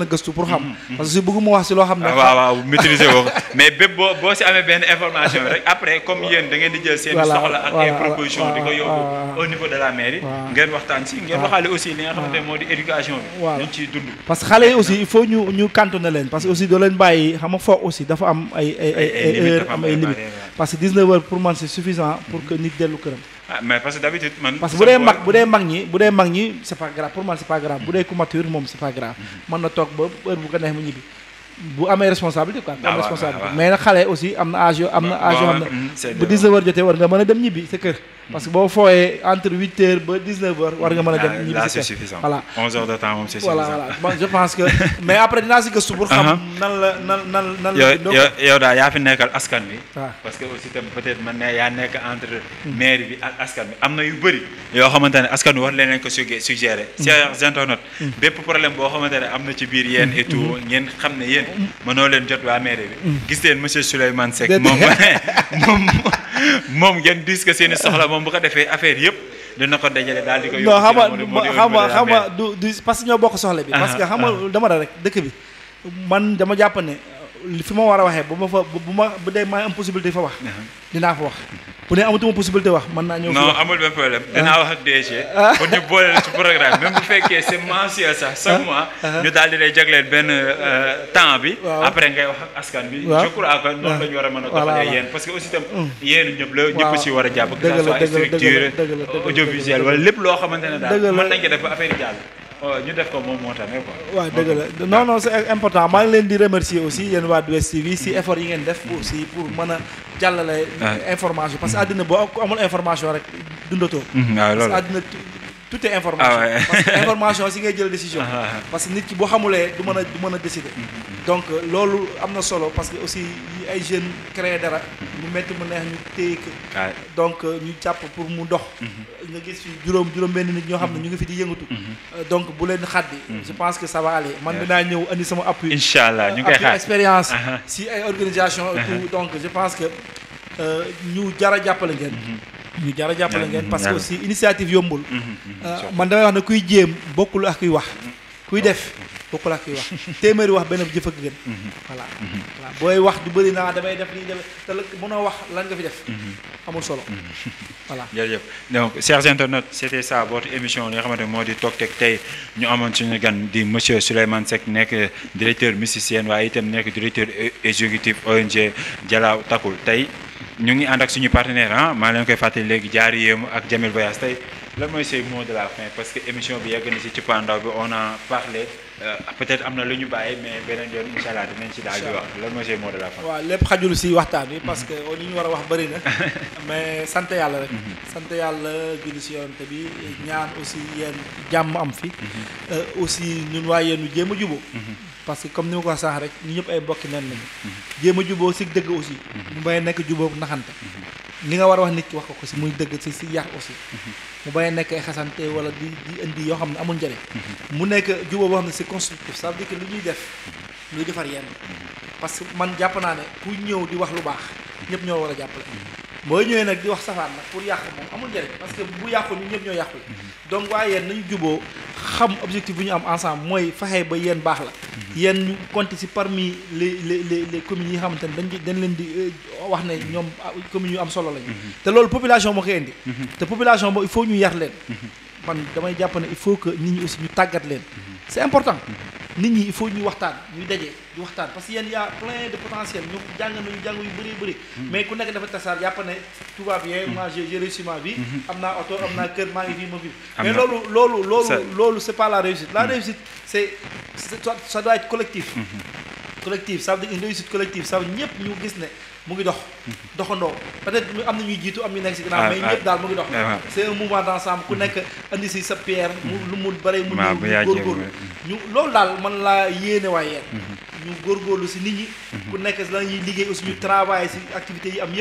pour xam parce que si bëgguma wax si loo xam ne ah waaw waaw maîtriser woo ko mais bépp boo boo si amee benn information rek après comme yéen da ngeen di jël seen Voilà, soxla ak ay voilà, proposition di ko voilà, yóbbu voilà. au niveau de la mairie Voilà. ngeen waxtaan si ngeen waxaale aussi li nga xamante ne moo di éducation bi Voilà. nañ ciy dund parce que xale yi aussi il faut ñu ñu cantonné leen parce que aussi doo leen bàyyi xam nga foog aussi dafa am ay ay ay ay limites heures dafa am am ay ay limites barrières, parce que 19 heures pour man c'est suffisant pour que nit dellu këram ah mais parce que d'habitude man parce que bu dee mag bu dee mag ñi bu dee mag ñi c'est pas grave pour man c'est pas grave bu dee ku mature moom c'est pas grave mën na toog ba heure bu ko neex mu ñibbi bu amee responsabilité quoi bu Ah, am waaw, responsabilité waaw, waaw. mais nag xale aussi am na âge yoo am na âge yoo xam Bon, hum, c'est ne bu de- 19 heures jotee war nga mën a dem ñibbi sa kër parce que boo fooyee entre 8 heures ba 19 heures war nga mën a dem ñibbi là sa c'est kër suffisant voilà 11 heures de temps moom c'est voilà suffisant voilà Moi, je pense que mais après dinaa si gëstu pour xam Uh-huh. nan la nan nan nan yow la donc yow yow daal yaa fi nekkal askan bi waaw parce que aussi tam peut-être man ne yaa nekk entre maire bi ak askan bi am na yu bëri yoo xamante ne askan bi war leen leen ko suggé suggéré chers internautes bépp problème boo xamante ne am na ci biir yéen et tout ngeen xam ne yéen mënoo leen jot waa maire bi gis leen monsieur Souleymane Seck Déedéet. moom moom moom ngeen dis que seen i soxla moom bu ko defee affaire yëpp dina ko dajale daal di ko non xam nga moo di- moo di xam nga au niveau de la xam nga maire. du du parce que ñoo bokk soxla bi parce que Ah, xam nga dama da rek dëkk bi man dama jàpp ne li fi ma war a waxee bu ma fa bu ma bu dee maa am possibilité fa wax dinaa fa wax bu dee amatuma possibilité wax mën naa ñëw fi non wax amul benn problème dinaa wax ak DG pour ñu boole la ci programme même bu fekkee c'est mensuel sax chaque mois ñu daal di lay jagleel benn euh, temps bi Waaw. après ngay wax ak askan bi Waaw. je crois que noonu la ñu war a mën a Voilà, doxalee voilà. yéen parce que aussi tam yéen ñëpp la ñëpp Waaw. si war a jàpp que Dëgg ça la, soit dëgg la, dëgg la, structure dëgg la, dëgg la, audiovisuel dëgg la. wala lépp loo xamante ne daal Dëgg la. mën nañ ko def ba affaire yi jàll oh, ñu def ko moom moo tax ne quoi waaw dëgg la non non c'est important maa ngi leen di remercier aussi yéen waa 2STV si effort yi ngeen def aussi pour mën a jàllale Ah. information parce que àddina boo ku amul information rek dundatoo Mhm, waaw parce loolu que àddina tout- tout est information Ah ouais. parce que information si ngay jël décision Ah, ah, ah. parce que nit ki boo xamulee du mën a du mën a décider donc euh, loolu am na solo parce que aussi yi ay jeunes créer dara mu métti mu neex ñu téye ko waaw donc euh, ñu jàpp pour mu dox nga gis fi juróom juróom benn nit ñoo xam ne ñu ngi fi di yëngatu Euh, donc bu leen xaddi je pense que ça va aller man dinaa ñëw andi sama appui incha allah ñu ngi koy appui xaar expérience Aha. si ay organisation et tout donc je pense que euh, ñu jara jàppale ngeen ñu jara jàppale ngeen parce que yàlla. aussi initiative yombul Mhm, mhm, Euh, man damay wax ne kuy jéem bokkul ak kuy wax kuy def bokkul ak kuy wax téeméeri wax benn jëf ak gën voilà voilà booy wax du bëri naa damay def lii def te la mënoo wax lan nga fi def amul solo voilà jërëjëf donc chers internautes c'était ça votre émission li nga xamante ne moo di toog teg tey ñu amoon suñu gan di monsieur Souleymane Seck nekk directeur musicien waaye itam nekk directeur é- exécutif ONG Jalaaw Takul tey ñu ngi ànd ak suñu partenaire ah maa leen koy fàttali léegi jaari yéemu ak Jamil Voyage tey lan mooy say mot de la fin parce que émission bi yegg na si cëppaandaw bi on a parlé euh, peut-être am na lu ñu bàyyi mais beneen yoon incha allah dinañ ci daal di wax lan mooy say mot de la fin. waaw lépp xajul si waxtaan bi parce que li ñu war a wax bëri na mais sant yàlla rek sant yàlla julli si yoonte bi ñaan aussi yéen jàmm am fi Euh, aussi ñun waa yéen ñu jéem a juboo parce que comme ni ma ko wax sànq rek ñu ñëpp ay bokki nen lañu jéem a juboo si dëgg aussi mu bay nekk juboo naxante li nga war a wax nit ki wax ko ko si muy dëgg si si yar aussi mu bay nekk ay xasante wala di di indi yoo xam ne amul njëriñ mu nekk juboo boo xam ne c'est constructif ça veut dire que lu ñuy def luy defar yenn parce que man jàpp naa ne ku ñëw di wax lu baax ñëpp ñoo war a jàppale boo ñëwee nag di wax safaan nag pour yàq moom amul njëriñ parce que bu yàqu ñu ñëpp ñoo yàqu donc waaye yéen nañu juboo xam objectif bu ñu am ensemble mooy fexe ba yéen baax la yéen ñu compter ci parmi les les les les communes yi nga xamante ne dañ dañ leen di euh, wax ne ñoom ah, communes yu am solo lañu te loolu population moo koy indi te population boobu il faut ñu yar leen man damay jàpp ne il faut que nit ñi aussi ñu tàggat leen c'est important nit ñi il faut ñuy waxtaan ñuy daje di waxtaan parce que yéen y a plein de potentiel ñu jàng nañu jàng yu bëri bëri mais ku nekk dafa tasaar jàpp ne tout va bien moi j'ai j'ai réussi ma vie am naa oto am naa kër maa ngi fii ma fi Am mais na- loolu loolu loolu Ça- loolu c'est pas la réussite la réussite c'est c'est- ça- ça doit être collectif collectif ça veut dire une réussite collective ça veut dire ñëpp ñu gis ne mu ngi dox doxandoo peut-être ñu am na ñuy jiitu am ñu nekk si Ah, ginnaaw mais ah. ñëpp daal mu ngi dox Ah, ah. c'est un mouvement d'ensemble ku nekk andi si sa pierre mu lu mu bare mu Waaw, ñëw bu ñu yaa góorgóorlu jéem, ñu loolu daal man laa yéene waaye yéen ñu góorgóorlu si nit ñi ku nekk la ñuy liggéey aussi ñu travailler si activités yi am yëpp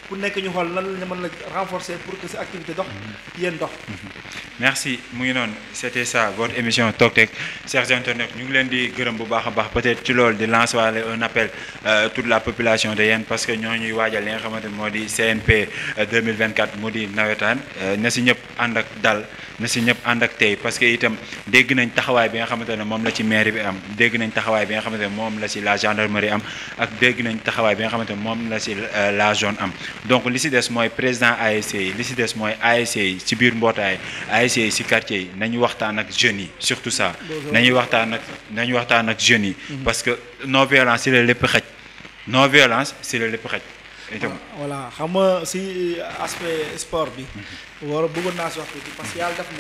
ku nekk ñu xool lan la ñu mën a renforcer pour que sa activité dox yéen dox merci mu ngi noonu c'était ça votre émission Tok Tek chers internautes ñu ngi leen di gërëm bu baax a baax peut-être ci loolu di lancer waale un appel euh, toute la population de Yène parce que ñoo ñuy waajal li nga xamante ne moo di CNP euh, 2024 mu di nawetaan euh, na si ñëpp ànd ak dal na si ñëpp ànd ak tey parce que itam dégg nañ taxawaay bi nga xamante ne moom la ci mairie bi am dégg nañ taxawaay bi nga xamante ne moom la si la gendarmerie am ak dégg nañ taxawaay bi nga xamante ne moom la si euh, la zone am donc li si des mooy président ASC yi li si des mooy ASC yi ci biir mbootaay ASC yi si quartier yi nañu waxtaan ak jeunes yi surtout ça nañuy waxtaan ak nañu waxtaan ak jeunes yi parce que non violence si la lépp xaj non violence si la lépp xaj itam voilà xam nga si aspect sport bi war a bëggoon naa si wax tuuti parce que yàlla def na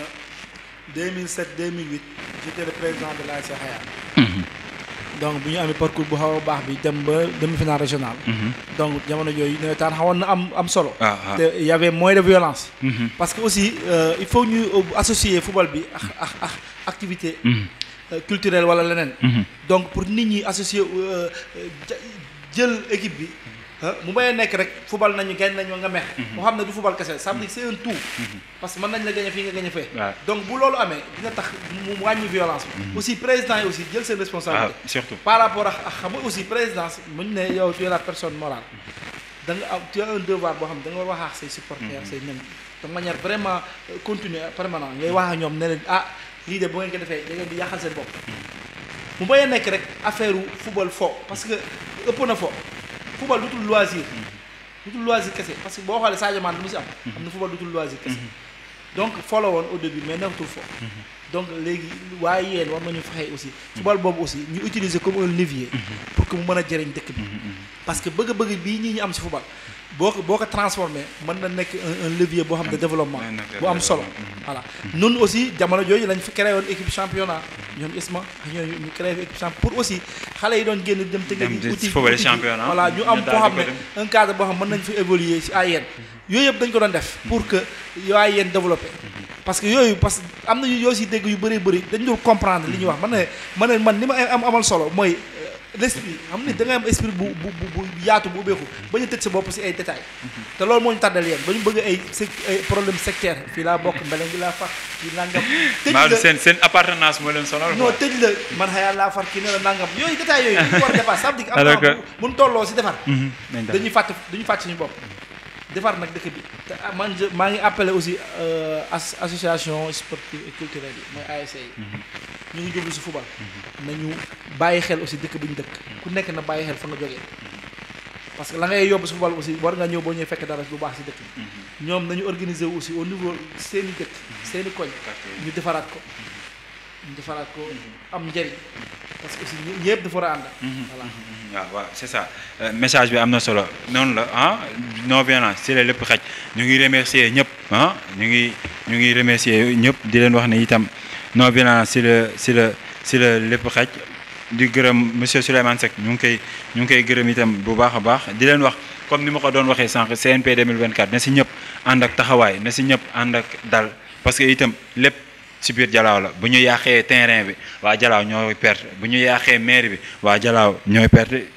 2007 2008 j'étais le président de l'ASC Xayaan donc bu ñu amee parcours bu xaw a baax bi dem ba demi-finale régionale donc jamono yooyu nawetaan xawoon na am am solo ah ah te y avait moins de violence Mhm. parce que aussi euh, il faut ñu associer football bi ak ak ak activité Mhm. euh, culturelle wala leneen Mhm. donc pour nit ñi associer euh, ja- jël équipe bi ah mu may nekk rek football nañu gañ nañu nga mex moo xam ne du football kese ça veut dire c'est un tout parce que mën nañ la gañe fii nga gañe fee waaw donc bu loolu amee dina tax mu mu wàññi violence bi aussi président yi aussi jël seen ah responsabilité surtout par rapport ak ak xam nga aussi présidence muñ ne yow tu es la personne morale da nga am tu as un devoir boo xam ne da nga war wax ak say supporters say ñoom de manière vraiment euh, continue permanent ngay wax ak ñoom ne leen ah lii de bu ngeen ko defee da ngeen di yàqal seen bopp mu bañ a nekk rek affaire u football fo parce que ëpp na fo football dutul loisir dutul loisir kese parce que boo xoolee Sadio Mané lu mu si am am na football dutul loisir kese donc fo la woon au début mais nekkatul fo donc léegi waaye yéen war nañu fexe aussi football boobu aussi ñu utiliser comme un levier pour que mu mën a jëriñ dëkk bi parce que bëgg-bëgg bii ñii ñu am si football boo ko boo ko transformé mën na nekk un un levier boo xam ne développement Un effet bu am solo développement. voilà nun aussi jamono jooju lañ fi créé woon équipe championnat ñoom ISMA ak ñooñu ñu créé fi équipe championnat pour aussi xale yi doon génn dem tëgg Dem ji di uti football uti ji. championnat, voilà ñu ñu am daal foo xam di ne ko dem. un cadre boo xam mën nañ fi évoluer si AYN yooyu yëpp dañ ko doon def pour que yooyu AYN développé parce que yooyu parce que am na yoo si dégg yu bëri bëri dañ dul comprendre li ñuy wax man ne man ne man li ma am amal solo mooy euh, l'esprit xam ne da ngay am esprit bu bu bu bu yaatu bu ubbeeku ba ñu tëj sa bopp si ay détails te loolu moo ñu tàddal yéen ba ñu bëgg ay sec ay problème sectaire fii laa bokk mbele ngi laa far fii nangam tëj maa la seen seen appartenance moo leen sonal non quoi. tëj la man xayaa laa far kii ne la nangam yooyu détails yooyu dañu war a defar ça veut dire que am Alors na que- mun tolloo si defar Mhm. nañ daal. dañuy fàtte dañuy fàtte suñu bopp defar nag dëkk bi te ah, man je maa ngi appelé aussi euh, as association sportive et culturelle yi mooy ASC yi ñu ngi jublu si football nañu bàyyi xel aussi dëkk bi ñu dëkk ku nekk na bàyyi xel fa nga jógee parce que la ngay yóbbu si football aussi war nga ñëw boo ñëwee fekk dara lu baax si dëkk bi ñoom nañu organiser wu aussi au niveau seeni dëkk seeni koñ ñu defaraat ko ñu defaraat ko am njëriñ parce que aussi ñë- ñëpp dafa war a ànd voilà waaw waaw c'est ça Euh, message bi am na solo noonu la ah non violence si la lépp xaj ñu ngi remercier ñëpp ah ñu ngi ñu ngi remercier ñëpp di leen wax ne itam non violence si la si la si la lépp xaj di gërëm monsieur Souleymane Seck ñu ngi koy ñu ngi koy gërëm itam bu baax a baax di leen wax comme ni ma ko doon waxee sànq CNP 2024 na si ñëpp ànd ak taxawaay na si ñëpp ànd ak dal parce que itam lépp si biir Jalaaw la bu ñu yàqee terrain bi waa Jalaaw ñooy perte bu ñu yàqee maire bi waa Jalaaw ñooy perte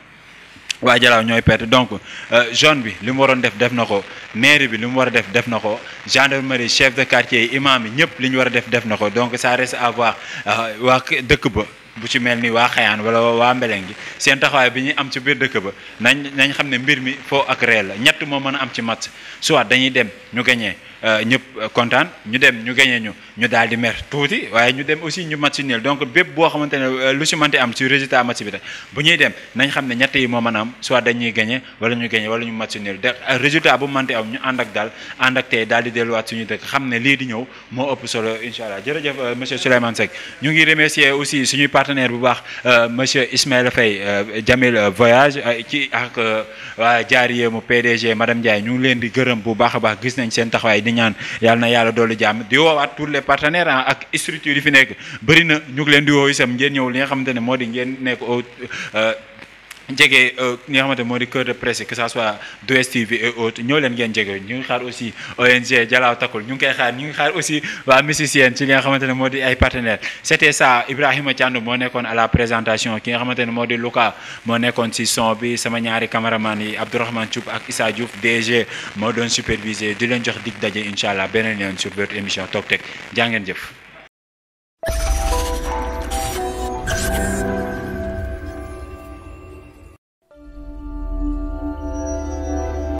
waa Jalaaw ñooy perte donc zone bi li mu waroon def def na ko maire bi li mu war a def def na ko gendarmerie chef de quartier yi imam yi ñëpp li ñu war a def def na ko donc ça reste à voir euh, waa k- dëkk ba bu ci mel ni waa Xayaan wala waa Mbeleng gi seen taxawaay bi ñuy am ci biir dëkk ba nañ nañ xam ne mbir mi foo ak réel la ñett moo mën a am ci match soit dañuy dem ñu gañee ñëpp kontaan ñu dem ñu gañee ñu ñu daal di mer tuuti waaye ñu dem aussi ñu match nul donc bépp boo xamante ne euh, lu si mënti am ci résultat match bi rek bu ñuy dem nañ xam ne ñett yi moo mën a am soit dañuy gañe wala ñu gañe wala ñu match nul de euh, résultat bu mënti am ñu ànd ak daal ànd ak tey daal di delluwaat suñu dëkk xam ne lii di ñëw moo ëpp solo incha allah jërëjëf euh, monsieur Souleymane Seck ñu ngi remercier aussi suñuy partenaire bu baax euh, monsieur Ismaël Faye euh, Jamil euh, voyage euh, ci ak euh, waa jaariye mu PDG madame Ndiaye ñu ngi leen di gërëm bu baax a baax gis nañ seen taxawaay di ñaan yàlla na yàlla doolu jàmm di woowaat tous les partenaires ah, ak structures yi fi nekk bëri na ñu ngi leen di woo isam ngeen ñëw li nga xamante ne moo di ngeen nekk au euh, jege ñi nga xamante moo di cœur de presse que ça soit 2STV et autres ñoo leen ngeen jege ñu ngi xaar aussi ONG Jalaaw Takul ñu ngi koy xaar ñu ngi xaar aussi waa musicien ci li nga xamante ne moo di ay partenaires c'était ça Ibrahima Thiandoum moo nekkoon à la présentation ki nga xamante ne moo di Luka moo nekkoon ci son bi sama ñaari caméraman yi Abdourahmane Thioub ak Issa Diouf DG moo doon supervisé di leen jox dig daje incha allah beneen yoon sur votre émission Top Tech jaa ngeen jëf